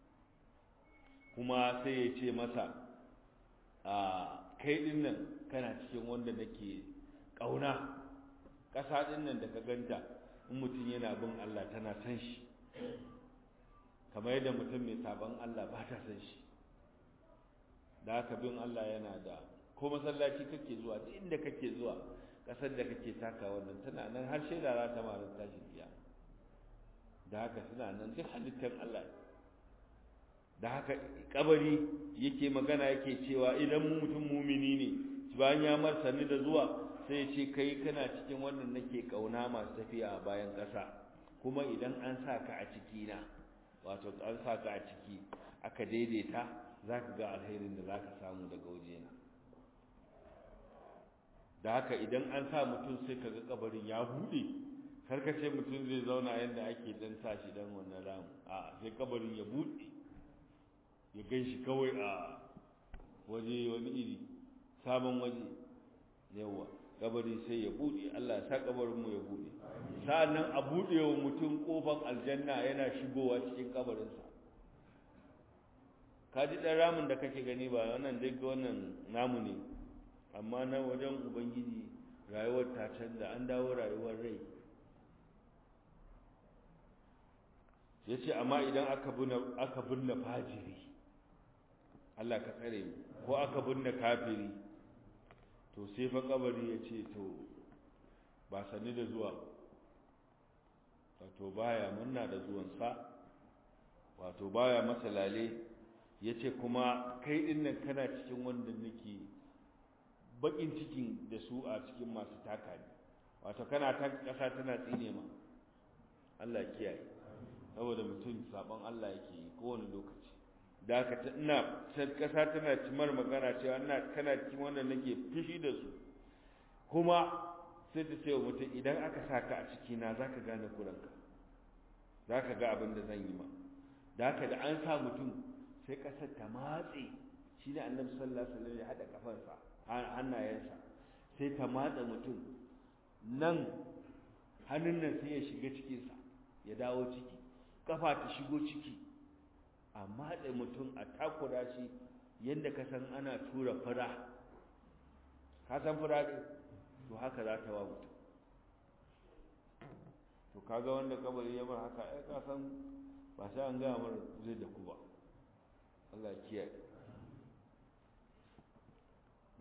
kuma sai ya ce masa a kai din nan kana cikin wanda nake ƙauna ƙasa din nan da ka ganta in mutum yana bin Allah tana san shi kamar yadda mutum mai sabon Allah ba ta san shi da haka bin Allah yana da ko masallaci kake zuwa duk inda kake zuwa ƙasar da kake taka wannan tana nan har shaida za ta mara tashin biya da haka suna nan duk halittar Allah da haka kabari yake magana yake cewa idan mutum mumini ne bayan ya martani da zuwa sai ya ce kai kana cikin wannan nake kauna masu tafiya a bayan ƙasa kuma idan an sa ka a ciki na wato an sa ka a ciki aka daidaita za ka ga alherin da za ka samu daga wajena da haka idan an sa mutum sai ka ga kabarin ya buɗe karkace mutum zai zauna yadda ake dan sa shi dan wannan ramu a sai kabarin ya buɗe ya gan shi kawai a waje wani iri sabon waje yawa kabari sai ya buɗe Allah ya sa kabarin mu ya buɗe sa'annan a buɗe wa mutum kofar aljanna yana shigowa cikin kabarinsa ka ji ɗan ramin da kake gani ba wannan dai wannan namu ne amma na wajen ubangiji rayuwar ta canza an dawo rayuwar rai ya ce amma idan aka binne fajiri Allah ka tsare mu ko aka binne kafiri to sai fa kabari ya ce to ba sani da zuwa wato baya munna da zuwansa wato baya masa lale ya ce kuma kai dinnan kana cikin wanda nake bakin cikin da su a cikin masu taka ne wato kana ta kasa tana tsine ma Allah kiyaye saboda mutum sabon Allah yake yi kowane lokaci da haka ta ina kasa tana cimar magana cewa ina kana cikin wannan nake fishi da su kuma sai ta ce wa mutum idan aka saka a ciki na zaka gane kuranka zaka ga abin da zan yi ma da haka da an sa mutum sai kasar ta matse shi ne annabi sallallahu alaihi wasallam ya hada kafansa hannayensa sai ta matsa mutum nan hannun nan sai ya shiga cikinsa ya dawo ciki kafa ta shigo ciki a matsa mutum a takura shi yadda ka san ana tura fura ka san fura ne to haka za ta wa mutum to kaga wanda kabari ya bar haka ai ka san ba sai an gaya mara zai da ku ba Allah ya kiyaye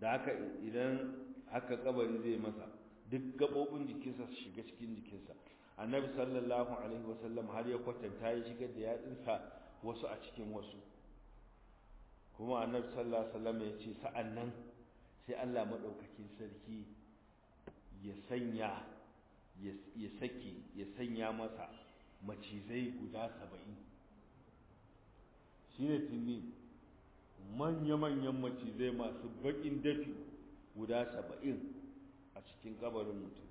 da haka idan haka kabari zai masa duk gabobin jikinsa su shiga cikin jikinsa annabi sallallahu alaihi wasallam har ya kwatanta ya shigar da yatsunsa wasu a cikin wasu kuma annabi sallallahu alaihi wasallam ya ce sa'annan sai Allah madaukakin sarki ya sanya ya saki ya sanya masa macizai guda saba'in shi ne tuni manya-manyan macizai masu baƙin dafi guda saba'in a cikin kabarin mutum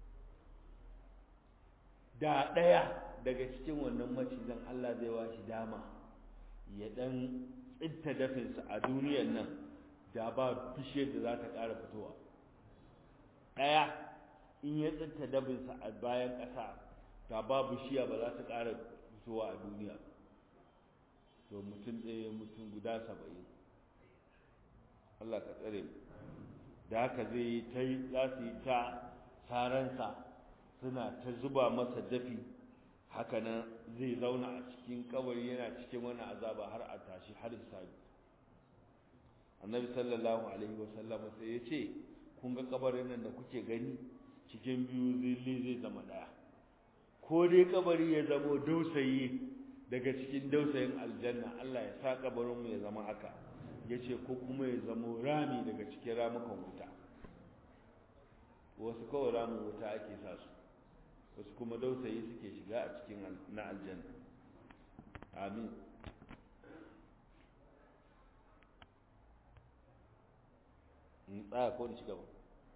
da ɗaya daga cikin wannan macizan Allah zai wa shi dama ya ɗan tsinta dafinsa a duniyar nan da ba bishiyar da za ta ƙara fitowa ɗaya in ya tsinta dabinsa a bayan ƙasa ta ba bishiya ba za ta ƙara fitowa a duniya to mutum ɗaya mutum guda saba'in Allah ka tsare mu da haka zai yi ta za su yi ta saransa suna ta zuba masa dafi hakanan zai zauna a cikin kabari yana cikin wani azaba har a tashi har hisabi annabi sallallahu alaihi wasallam sai ya ce kun ga kabarin nan da kuke gani cikin biyu zilli zai zama daya ko dai kabari ya zamo dausayi daga cikin dausayin aljanna Allah ya sa kabarin mu ya zama haka yace ko kuma ya zamo rami daga cikin ramukan wuta wasu kawai ramin wuta ake sa su wasu kuma dausayi suke shiga a cikin na aljanna amin in tsaya ko da shiga ba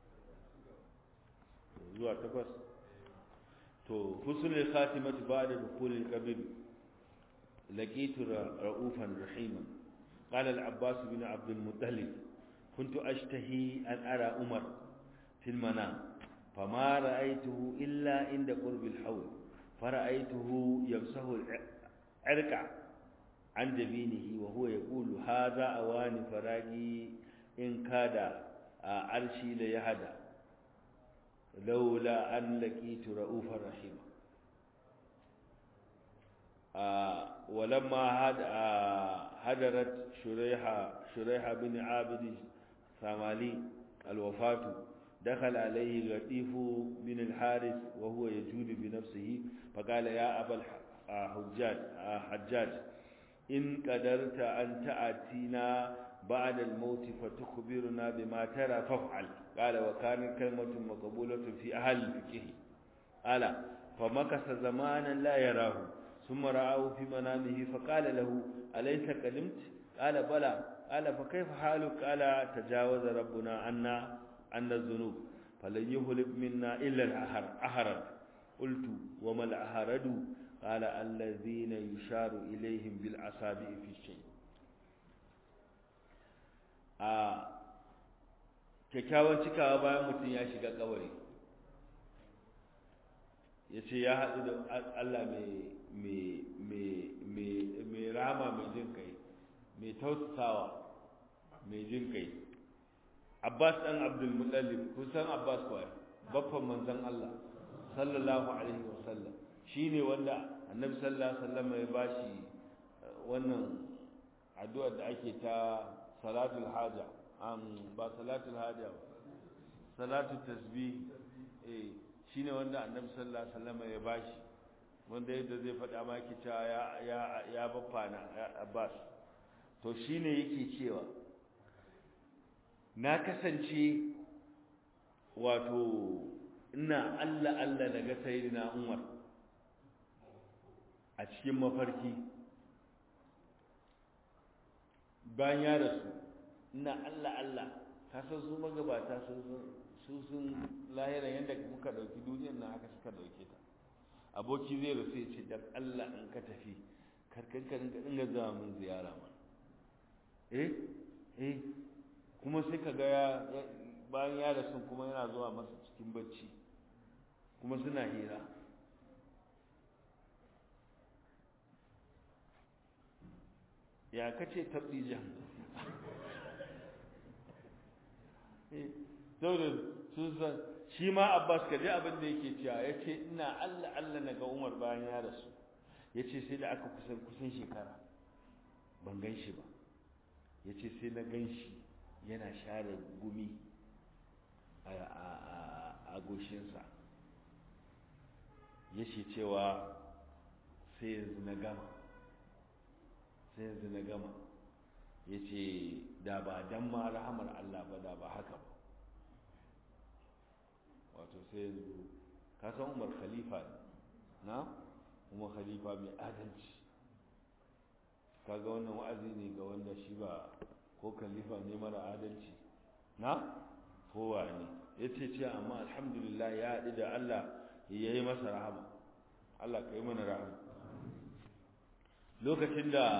zuwa takwas to husnul khatimati ba'da dukhulil qabr laqitu ra'ufan rahima qala al-abbas bin abd al-muttalib kuntu ashtahi an ara umar fil manam fama ra'aytuhu illa inda qurb al-hawl fara'aytuhu yamsahu al-irqa an jabinihi wa huwa yaqulu hadha awani faragi in kada arshi la yahda لولا أن لقيت رؤوفا رحيما آه ولما هد آه هدرت شريحة شريحة بن عابد ثمالي الوفاة دخل عليه لطيف بن الحارث وهو يجود بنفسه فقال يا أبا الحجاج حجاج إن قدرت أن تأتينا بعد الموت فتخبرنا بما ترى فافعل قال وكان كلمة مقبولة في أهل الفقه قال فمكث زمانا لا يراه ثم رآه في منامه فقال له أليس قدمت قال بلى قال فكيف حالك قال تجاوز ربنا عنا عنا الذنوب فلن يهلك منا إلا الأهرد قلت وما الأهرد قال الذين يشار إليهم بالأصابع في الشيء a kyakkyawan cikawa bayan mutum ya shiga kabari ya ce ya haɗu da Allah mai rama mai jin kai mai tausasawa mai jin kai abbas ɗan abdulmutallib kusan abbas kuwa baffan manzan Allah sallallahu alaihi wasallam shi ne wanda annabi sallallahu alaihi wasallam ya bashi wannan addu'ar da ake ta salatul haja am ba salatul haja ba salatul tasbih eh shine wanda annabi sallallahu alaihi wasallam ya bashi wanda yadda zai faɗa ma ki cewa ya ya ya baffana Abbas to shine yake cewa na kasance wato ina Allah Allah daga sayyidina Umar a cikin mafarki bayan ya rasu ina Allah Allah ka san su magabata sun su sun lahira yadda muka dauki duniyar nan haka suka dauke ta aboki zai rasu ya ce dan Allah in ka tafi karkan ka dinga dinga zuwa mun ziyara ma eh eh kuma sai ka ga ya bayan ya rasu kuma yana zuwa masa cikin bacci kuma suna hira ya kace tabdijan saboda sun san shi ma abbas ka ji abin da yake cewa ya ce ina allah allah na ga umar bayan ya rasu ya ce sai da aka kusan kusan shekara ban gan shi ba ya ce sai na gan shi yana share gumi a goshinsa ya ce cewa sai yanzu na gama sai yanzu na gama ya ce da ba dan ma rahamar Allah ba da ba haka ba wato sai yanzu kasan umar khalifa na umar khalifa mai adalci kaga wannan wa'azi ne ga wanda shi ba ko khalifa ne mara adalci na kowa ne ya ce ce amma alhamdulillah ya haɗu da Allah ya yi masa rahama Allah ka yi mana rahama lokacin da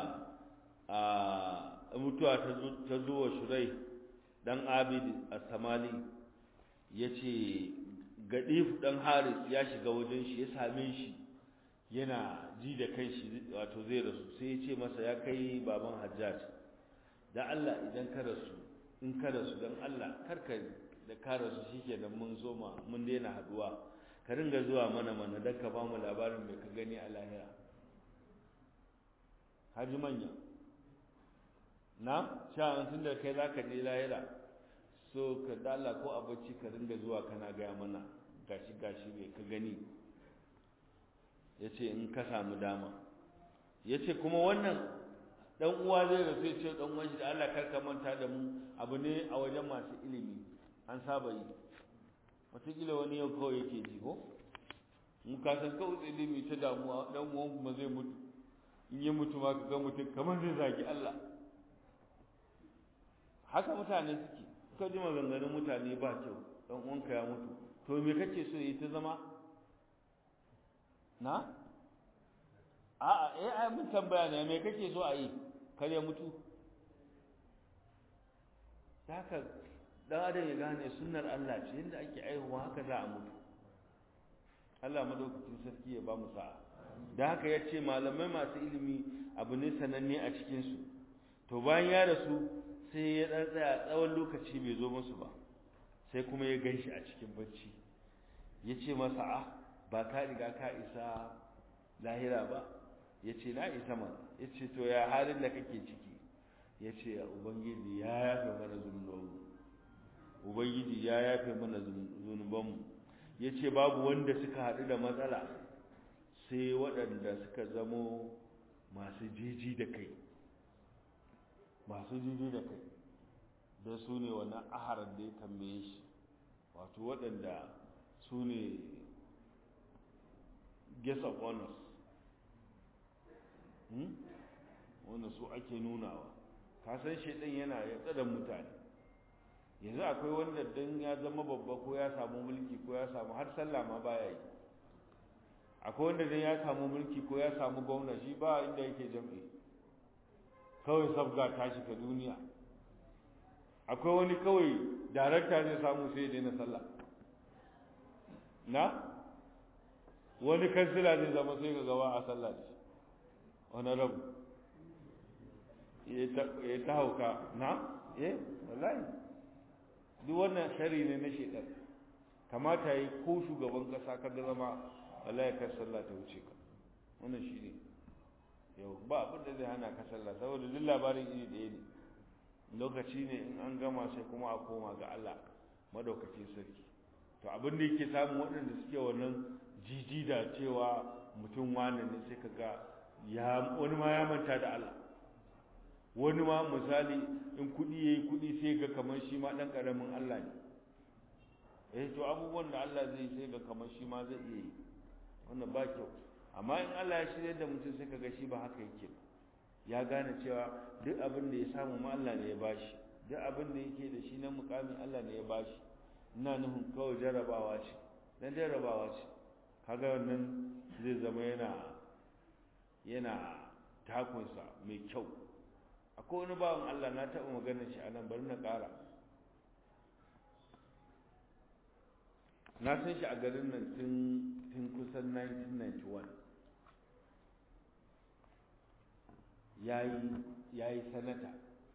a mutuwa ta zo wa shurai dan abid as-samali ya ce gadif dan haris ya shiga wajen shi ya same shi yana ji da kanshi wato zai rasu sai ya ce masa ya kai baban hajjaj da Allah idan ka rasu in ka rasu dan Allah karka da ka rasu shikenan mun zo ma mun daina haduwa ka ringa zuwa mana mana dan ka ba mu labarin mai ka gani a lahira haji manya na sha tun da kai zaka je lahira so ka dala ko a bacci ka ringa zuwa kana gaya mana gashi gashi mai ka gani ya ce in ka samu dama ya ce kuma wannan dan uwa zai rasu ya ce dan uwan shi da Allah kar ka manta da mu abu ne a wajen masu ilimi an saba yi wataƙila wani yau kawai yake ji ko mu ka san kawai ilimi ta damuwa dan uwan kuma zai mutu in yi mutu ma ka ga mutum kamar zai zagi Allah haka mutane suke ka ji maganganun mutane ba kyau dan uwanka ya mutu to me kake so yi ta zama na a'a eh ai mun tambaya ne me kake so a yi kar ya mutu haka dan adam ya gane sunnar Allah ce yadda ake aihuwa haka za a mutu Allah madaukakin sarki ya ba mu sa'a da haka ya ce malamai masu ilimi abu ne sananne a cikinsu to bayan ya rasu sai ya ɗan tsaya tsawon lokaci bai zo musu ba sai kuma ya gan shi a cikin bacci ya ce masa ah ba ka riga ka isa lahira ba ya ce na isa ma ya ce to ya halin da kake ciki ya ce ubangiji ya yafe mana zunubanmu ubangiji ya yafe mana zunubanmu ya ce babu wanda suka haɗu da matsala sai waɗanda suka zamo masu jiji da kai masu jiji da kai da su ne wannan aharar da ya tambaye shi wato waɗanda su ne guest of honors wanda su ake nunawa kasan shaidan yana ya tsada mutane yanzu akwai wanda don ya zama babba ko ya samu mulki ko ya samu har sallah ma baya yi akwai wanda don ya samu mulki ko ya samu gwamna shi ba inda yake jam'i kawai sabga ta shiga duniya akwai wani kawai darakta zai samu sai ya daina sallah na wani kansila zai zama sai ga gawa a sallah da shi wani rabu ya ta hauka na eh wallahi duk wannan shari ne na shekar kamata yi ko shugaban kasa ka ga zama wallahi kar sallah ta wuce ka wannan shi ne yau ba abin da zai hana ka sallah saboda duk labarin iri ɗaya ne lokaci ne in an gama sai kuma a koma ga Allah madaukakin sarki to abin da yake samun waɗanda suke wannan jiji da cewa mutum wane ne sai ka ga ya wani ma ya manta da Allah wani ma misali in kuɗi yayi kuɗi sai ga kamar shi ma ɗan ƙaramin Allah ne eh to abubuwan da Allah zai sai ga kamar shi ma zai iya yi wannan ba kyau amma in Allah ya shirya da mutum sai kaga shi ba haka yake ya gane cewa duk abin da ya samu ma Allah ne ya bashi duk abin da yake da shi na mukamin Allah ne ya bashi ina nufin kawai jarabawa ce dan jarabawa ce kaga wannan zai zama yana yana takunsa mai kyau akwai wani bawan Allah na taɓa maganar shi a nan bari na ƙara na san shi a garin nan tun kusan 1991 ya yi sanata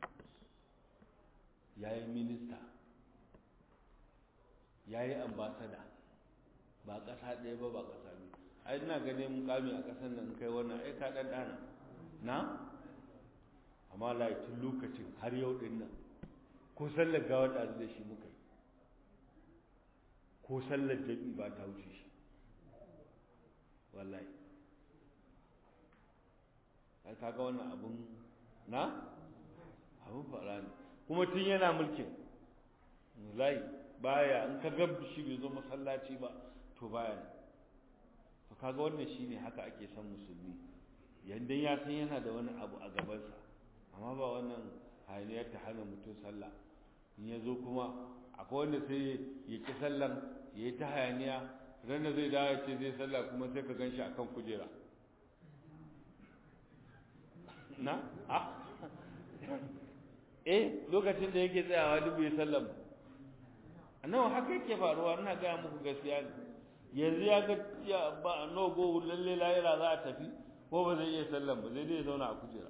ya yi minista ya yi ambasada ba ƙasa ɗaya ba ba ƙasa biyu ai ina ganin mukami a ƙasar nan kai wannan ai ka ɗan ɗana na amma lai tun lokacin har yau ɗin nan ko sallar gawa da da shi muka yi ko sallar jami'i ba ta wuce shi wallahi ai kaga wannan abun na abun fara ne kuma tun yana mulkin wallahi baya in ka ga shi bai zo masallaci ba to baya ne to kaga wannan shine haka ake son musulmi yanda ya san yana da wani abu a gabansa amma ba wannan hayaniyar ta hana mutum sallah in ya zo kuma akwai wanda sai ya ki sallan ya yi ta hayaniya ran da zai dawo ya ce zai sallah kuma sai ka gan shi akan kujera na a eh lokacin da yake tsayawa duk bai sallan nawa haka yake faruwa ina gaya muku gaskiya ne yanzu ya ga ya ba no go lalle lahira za a tafi ko ba zai iya sallan ba zai dai zauna a kujera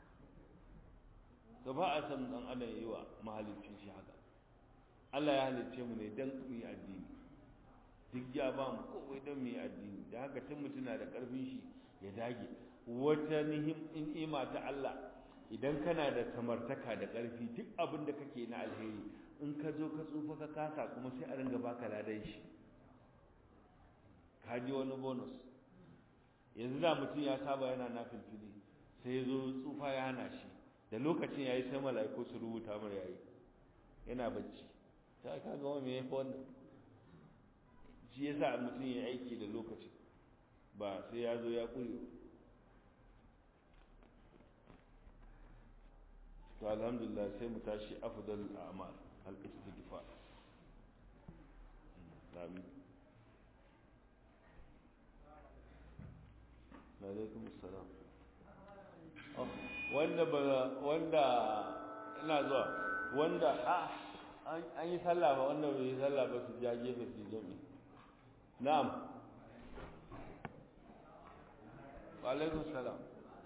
to ba a san dan adam yi wa mahalicin shi haka Allah ya halicce mu ne dan mu yi addini duk ya ba mu kowai dan mu yi addini da haka tun mutum na da karfin shi ya dage wata ni'ima ta Allah idan kana da samartaka da ƙarfi duk abin da kake na alheri in ka zo ka tsufa ka kasa kuma sai a ringa baka ladan shi ka ji wani bonus yanzu da mutum ya saba yana na filfili sai ya zo tsufa ya hana shi da lokacin ya yi sai mala'iku su rubuta mar yayi yana bacci ta ka ga wani ya wannan shi yasa mutum ya aiki da lokaci ba sai ya zo ya ƙure to alhamdulillah sai mu tashi afdal a'mal al istighfar amin alaikum assalam wanda ba wanda ina zuwa wanda a an yi sallah ba wanda bai yi sallah ba su ja gefe su jami na'am wa alaikum salam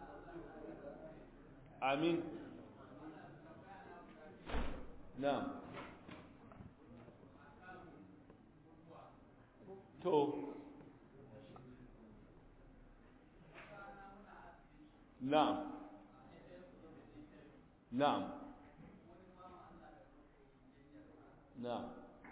amin na'am to na'am na'am na'am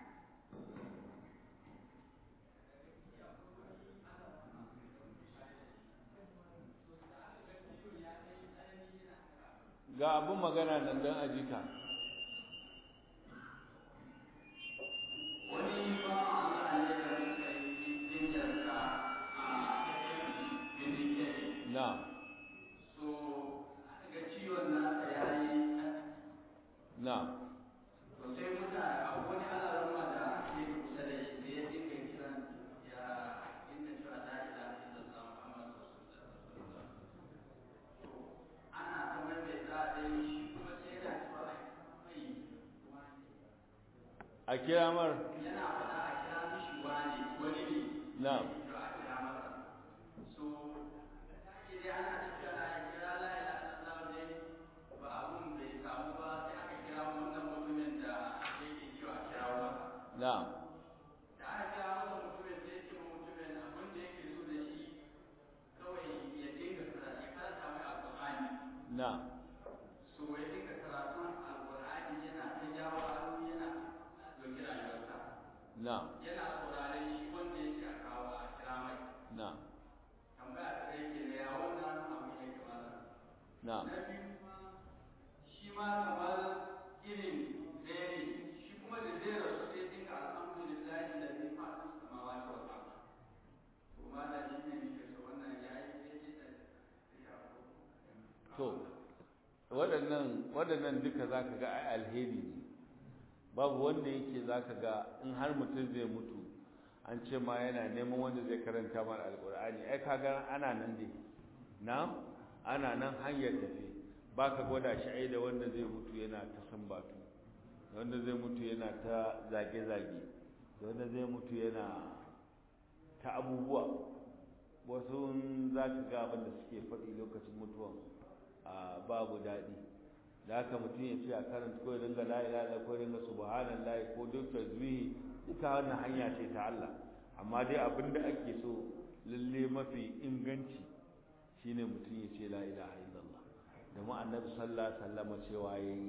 ga abin magana nan don ajika na'am na'am to sai muta a wani alarma da ke kusa da shi da ya dinga kiran ya inda cewa la ilaha illallah muhammadu rasulullah to ana ta maimaita da shi kuma sai yana cewa mai a kira mar yana faɗa a kira mishi wani wani ne na'am to a kira masa so idan ana tafiya na kira la ilaha illallah ne ba abun bai samu ba sai aka kira wannan mutumin da yake cewa kira masa na'am da aka kira masa mutumin sai ce ma mutumin abin da yake so da shi kawai ya dinga karatu ya karanta mai alƙur'ani na'am so ya dinga karatun alƙur'ani yana ta jawo hannu yana doki rayuwarsa na'am yana sauraren shi wanda ya ce a kawo a kira mai na'am tambaya ta kai ke da ya wannan abin ya kamata na'am na biyu kuma shi ma kamar irin ɗaya ne shi kuma da zai rasu sai dinga alhamdulillahi da zai faɗi samawa ta wata to ma da shi ne nake so wannan ya yi daidai da ya to waɗannan waɗannan duka za ka ga ai alheri ne babu wanda yake za ka ga in har mutum zai mutu an ce ma yana neman wanda zai karanta mana alƙur'ani ai ka ga ana nan dai na ana nan hanyar tafi ba ka gwada shi ai da wanda zai mutu yana ta sambatu da wanda zai mutu yana ta zage-zage da wanda zai mutu yana ta abubuwa wasu za ka ga abin da suke faɗi lokacin mutuwan a babu daɗi da haka mutum ya ce a karanta ko ya dinga la ilaha illa ko ya dinga subhanallahi ko duk tasbihi duka wannan hanya ce ta Allah amma dai abin da ake so lalle mafi inganci shine mutum ya ce la ilaha illallah da mu annabi sallallahu alaihi wasallam cewa yayi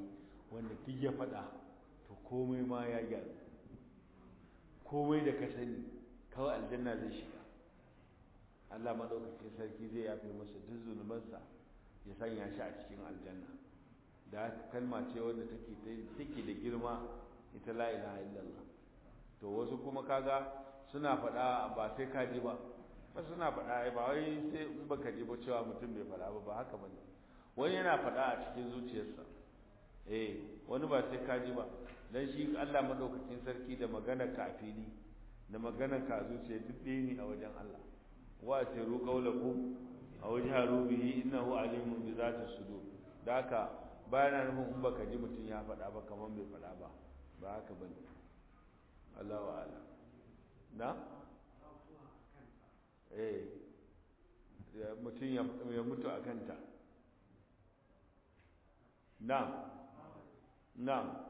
wanda duk ya faɗa to komai ma ya gyaru komai da ka sani kawai aljanna zai shiga Allah maɗaukakin sarki zai yafe masa duk zunubansa ya sanya shi a cikin aljanna da haka kalma ce wanda take take da girma ita la ilaha illallah to wasu kuma kaga suna faɗa ba sai ka ji ba ba suna faɗa ba wai sai in baka ji ba cewa mutum bai faɗa ba ba haka bane wani yana faɗa a cikin zuciyarsa eh wani ba sai ka ji ba dan shi Allah madaukakin sarki da magana ka a fili da magana ka a zuciya duk ɗaya ne a wajen Allah wa asiru qawlakum aw jaharu bihi innahu alimun bi zati sudur da haka bayan nufin in baka ji mutum ya faɗa ba kamar bai faɗa ba ba haka bane Allahu a'lam na eh mutum ya mutu a kanta na na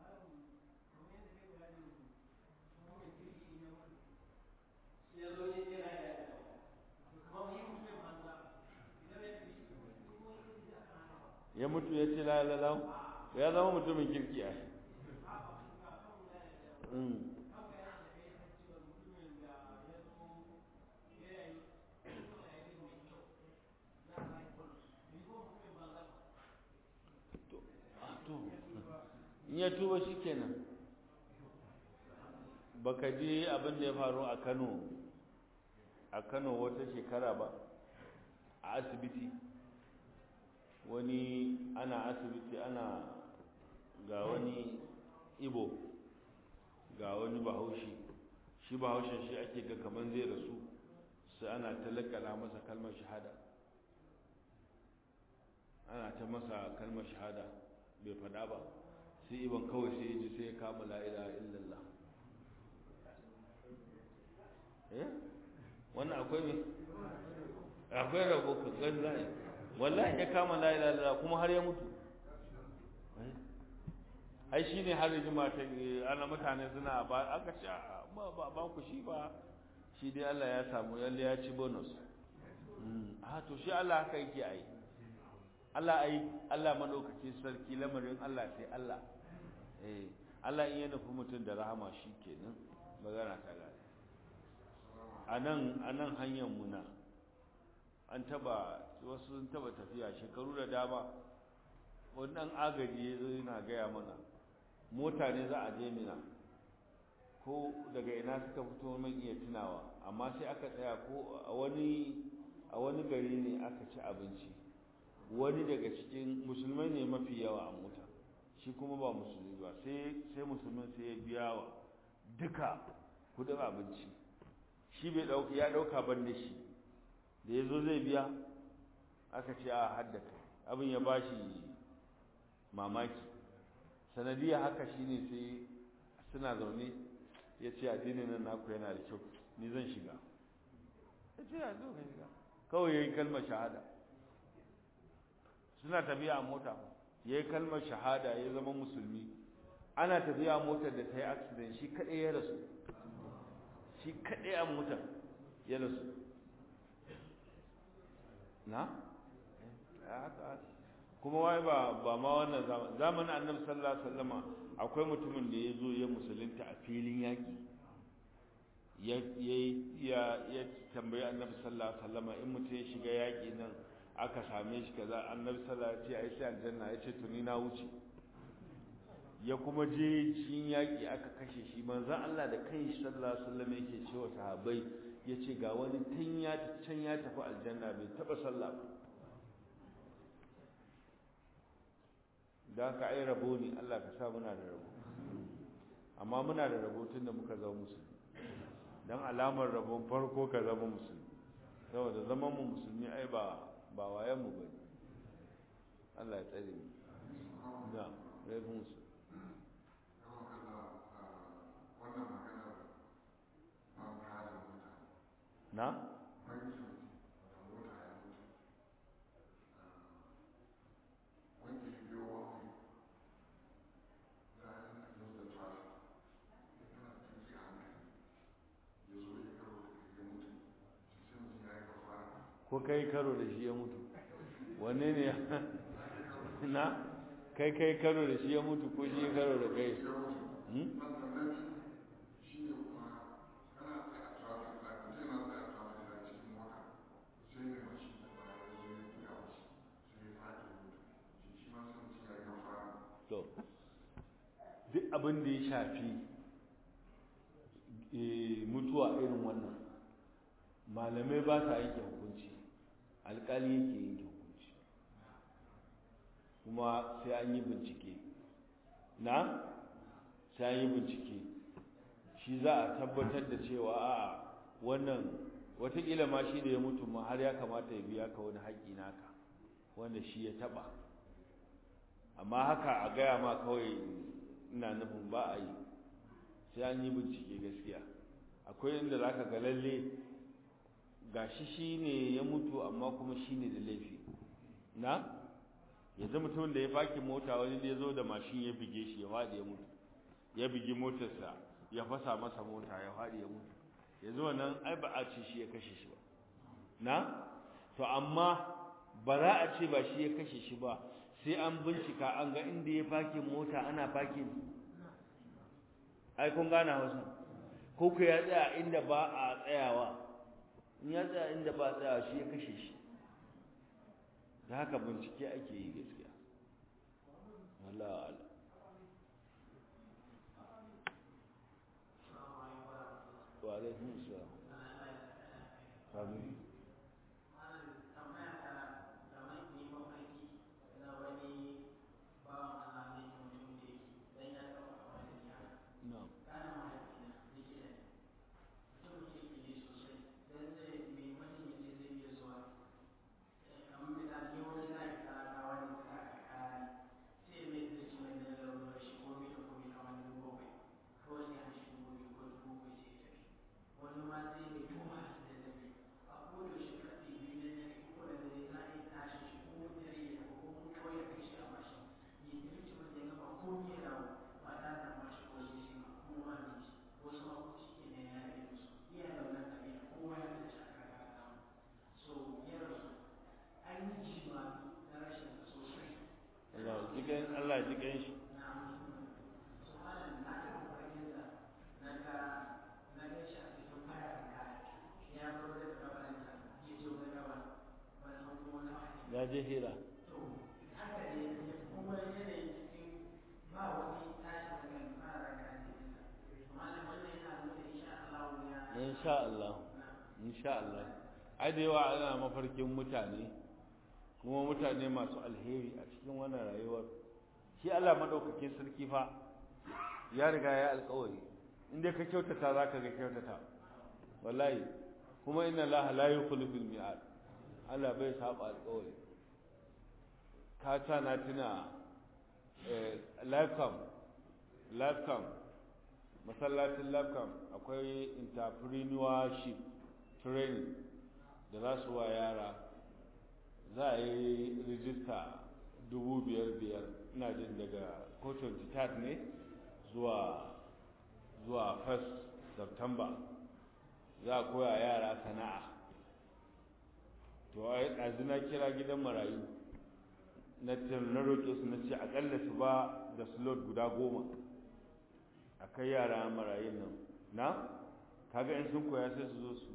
ya mutu ya ce lalalau ya zama mutumin kirki a in ya tuba shi kenan baka ji abin da ya faru a kano a kano wata shekara ba a asibiti wani ana asibiti ana ga wani ibo ga wani bahaushe shi bahaushen shi ake ga kamar zai rasu sai ana talakala masa kalmar shahada ana ta masa kalmar shahada bai fada ba sai iban kawai sai ji sai ya kama la'ila illallah eh wannan akwai ne akwai rabo ka ganzai wallahi ya kama la'ila illallah kuma har ya mutu ai shi ne har jima ta ana mutane suna ba aka ce ba ba ba ku shi ba shi dai Allah ya samu yalle ya ci bonus a to shi Allah haka yake ai Allah ai Allah madaukake sarki lamarin Allah sai Allah eh Allah in ya nufi mutum da rahama shi kenan magana ta gane anan anan hanyar muna an taba wasu sun taba tafiya shekaru da dama wannan agaji ya zo yana gaya mana mota ne za a je mina ko daga ina suka fito man iya tunawa amma sai aka tsaya ko a wani a wani gari ne aka ci abinci wani daga cikin musulmai ne mafi yawa a mota shi kuma ba musulmi ba sai sai musulmin sai ya biya wa duka kudin abinci shi bai dauka ya dauka ban da shi da yazo zai biya aka ce a haddaka abin ya bashi mamaki sanadiyya haka shine sai suna zaune ya ce addinin nan naku yana da kyau ni zan shiga ya ce ya zo ka shiga kawai ya yi kalmar shahada suna tafiya a mota ya yi kalmar shahada ya zama musulmi ana tafiya a motar da ta yi accident shi kaɗai ya rasu shi kaɗai a motar ya rasu na? kuma wai ba ba ma wannan zamanin annabi sallallahu alaihi wasallama akwai mutumin da ya zo ya musulunta a filin yaƙi ya ya ya tambayi annabi sallallahu alaihi wasallama in mutum ya shiga yaƙi nan aka same shi kaza annabi sallallahu alaihi wasallam ya ce ai sai aljanna ya ce to ni na wuce ya kuma je cikin yaƙi aka kashe shi manzon Allah da kai sallallahu alaihi wasallam yake cewa sahabbai yace ga wani tun ya can ya tafi aljanna bai taba sallah ba da ka ai rabo ne Allah ka sa muna da rabo amma muna da rabo tun da muka zama musulmi dan alamar rabon farko ka zama musulmi saboda zaman mu musulmi ai ba ba wayan mu bane Allah ya tsare mu da rai musu na ko kai karo da shi ya mutu wanne ne na kai kai karo da shi ya mutu ko shi ya karo da kai to duk abin da ya shafi mutuwa irin wannan malamai ba sa yanke hukunci alkali yake yanke hukunci kuma sai an yi bincike na sai an yi bincike shi za a tabbatar da cewa a wannan watakila ma shi da ya mutu ma har ya kamata ya biya ka wani haƙƙi naka wanda shi ya taɓa amma haka a gaya ma kawai ina nufin ba a yi sai an yi bincike gaskiya akwai inda za ka ga lalle ga shi shi ne ya mutu amma kuma shi ne da laifi na yanzu mutumin da ya faki mota wani da ya zo da mashin ya bige shi ya faɗi ya mutu ya bigi motarsa ya fasa masa mota ya faɗi ya mutu yanzu wannan ai ba a ce shi ya kashe shi ba na to amma ba za a ce ba shi ya kashe shi ba sai an bincika an ga inda ya fakin mota ana fakin ai kun gane hausa ko ku ya tsaya inda ba a tsayawa in ya tsaya inda ba a tsayawa shi ya kashe shi da haka bincike ake yi gaskiya Allah Allah wa alaikum salam amin Allah ji gan shi ya je hira insha Allah insha Allah ai da yawa ana mafarkin mutane kuma mutane masu alheri a cikin wannan rayuwar shi Allah madaukakin sarki fa ya riga ya alƙawari inda ka kyautata zaka ga kyautata wallahi kuma inna Allah la yukhliful mi'ad Allah bai saba alƙawari ka ta na tuna eh lifecam lifecam masallacin lifecam akwai entrepreneurship training da za su wa yara za a yi rijista dubu biyar biyar ina jin daga ko 23 ne zuwa zuwa 1st september za a koya yara sana'a to a ɗazu na kira gidan marayu na na roƙe su na ce aƙalla su ba da slot guda goma a kai yara marayun nan na kaga in sun koya sai su zo su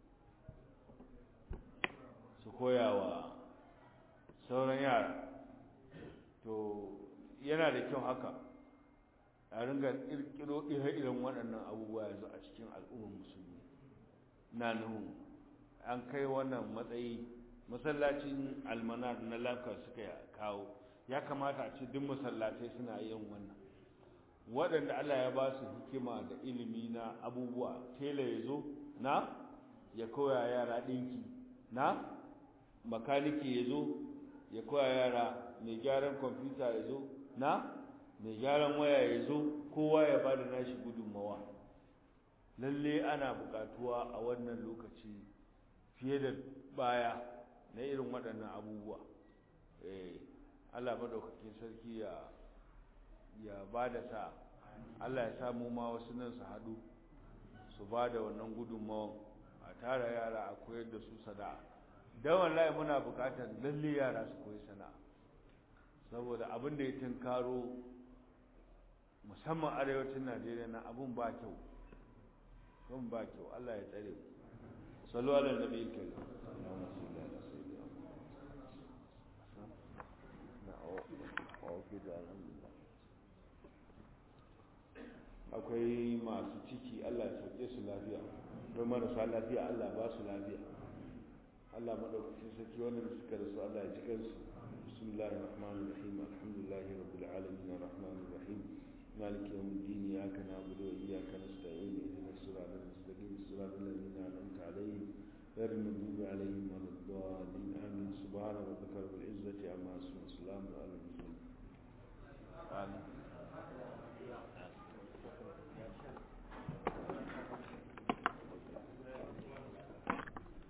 su koya wa sauran yara to yana da kyau haka a ringa kirkiro ire-iren waɗannan abubuwa yanzu a cikin al'ummar musulmi na nuhu an kai wannan matsayi masallacin almanar na lafiya suka kawo ya kamata a ce duk masallatai suna yin wannan waɗanda Allah ya ba su hikima da ilimi na abubuwa tela ya zo na ya koya yara ɗinki na makaniki ya zo ya koya yara mai gyaran kwamfuta ya zo na mai gyaran waya ya zo kowa ya ba da nashi gudunmawa lalle ana buƙatuwa a wannan lokaci fiye da baya na irin waɗannan abubuwa Allah maɗaukakin sarki ya ya ba da sa Allah ya samu ma wasu nan su haɗu su ba da wannan gudunmawan a tara yara a koyar da su sana'a don wallahi muna buƙatar lalle yara su koyi sana'a saboda abin da ya tunkaro musamman arewacin najeriya na abun ba kyau abun ba kyau allah ya tsare sallu ala nabi kenan akwai masu ciki allah ya sauke su lafiya don marasa lafiya allah ba su lafiya allah maɗaukacin sarki wannan suka rasu allah ya ci kansu bismillahir rahmanir rahim alhamdulillahi rabbil alamin arrahmanir rahim مالك يوم الدين إياك نعبد وإياك نستعين اهدنا الصراط المستقيم صراط الذين أنعمت عليهم غير المغضوب عليهم ولا الضالين آمين سبحان ربك رب العزة عما يصفون وسلام على المرسلين آمين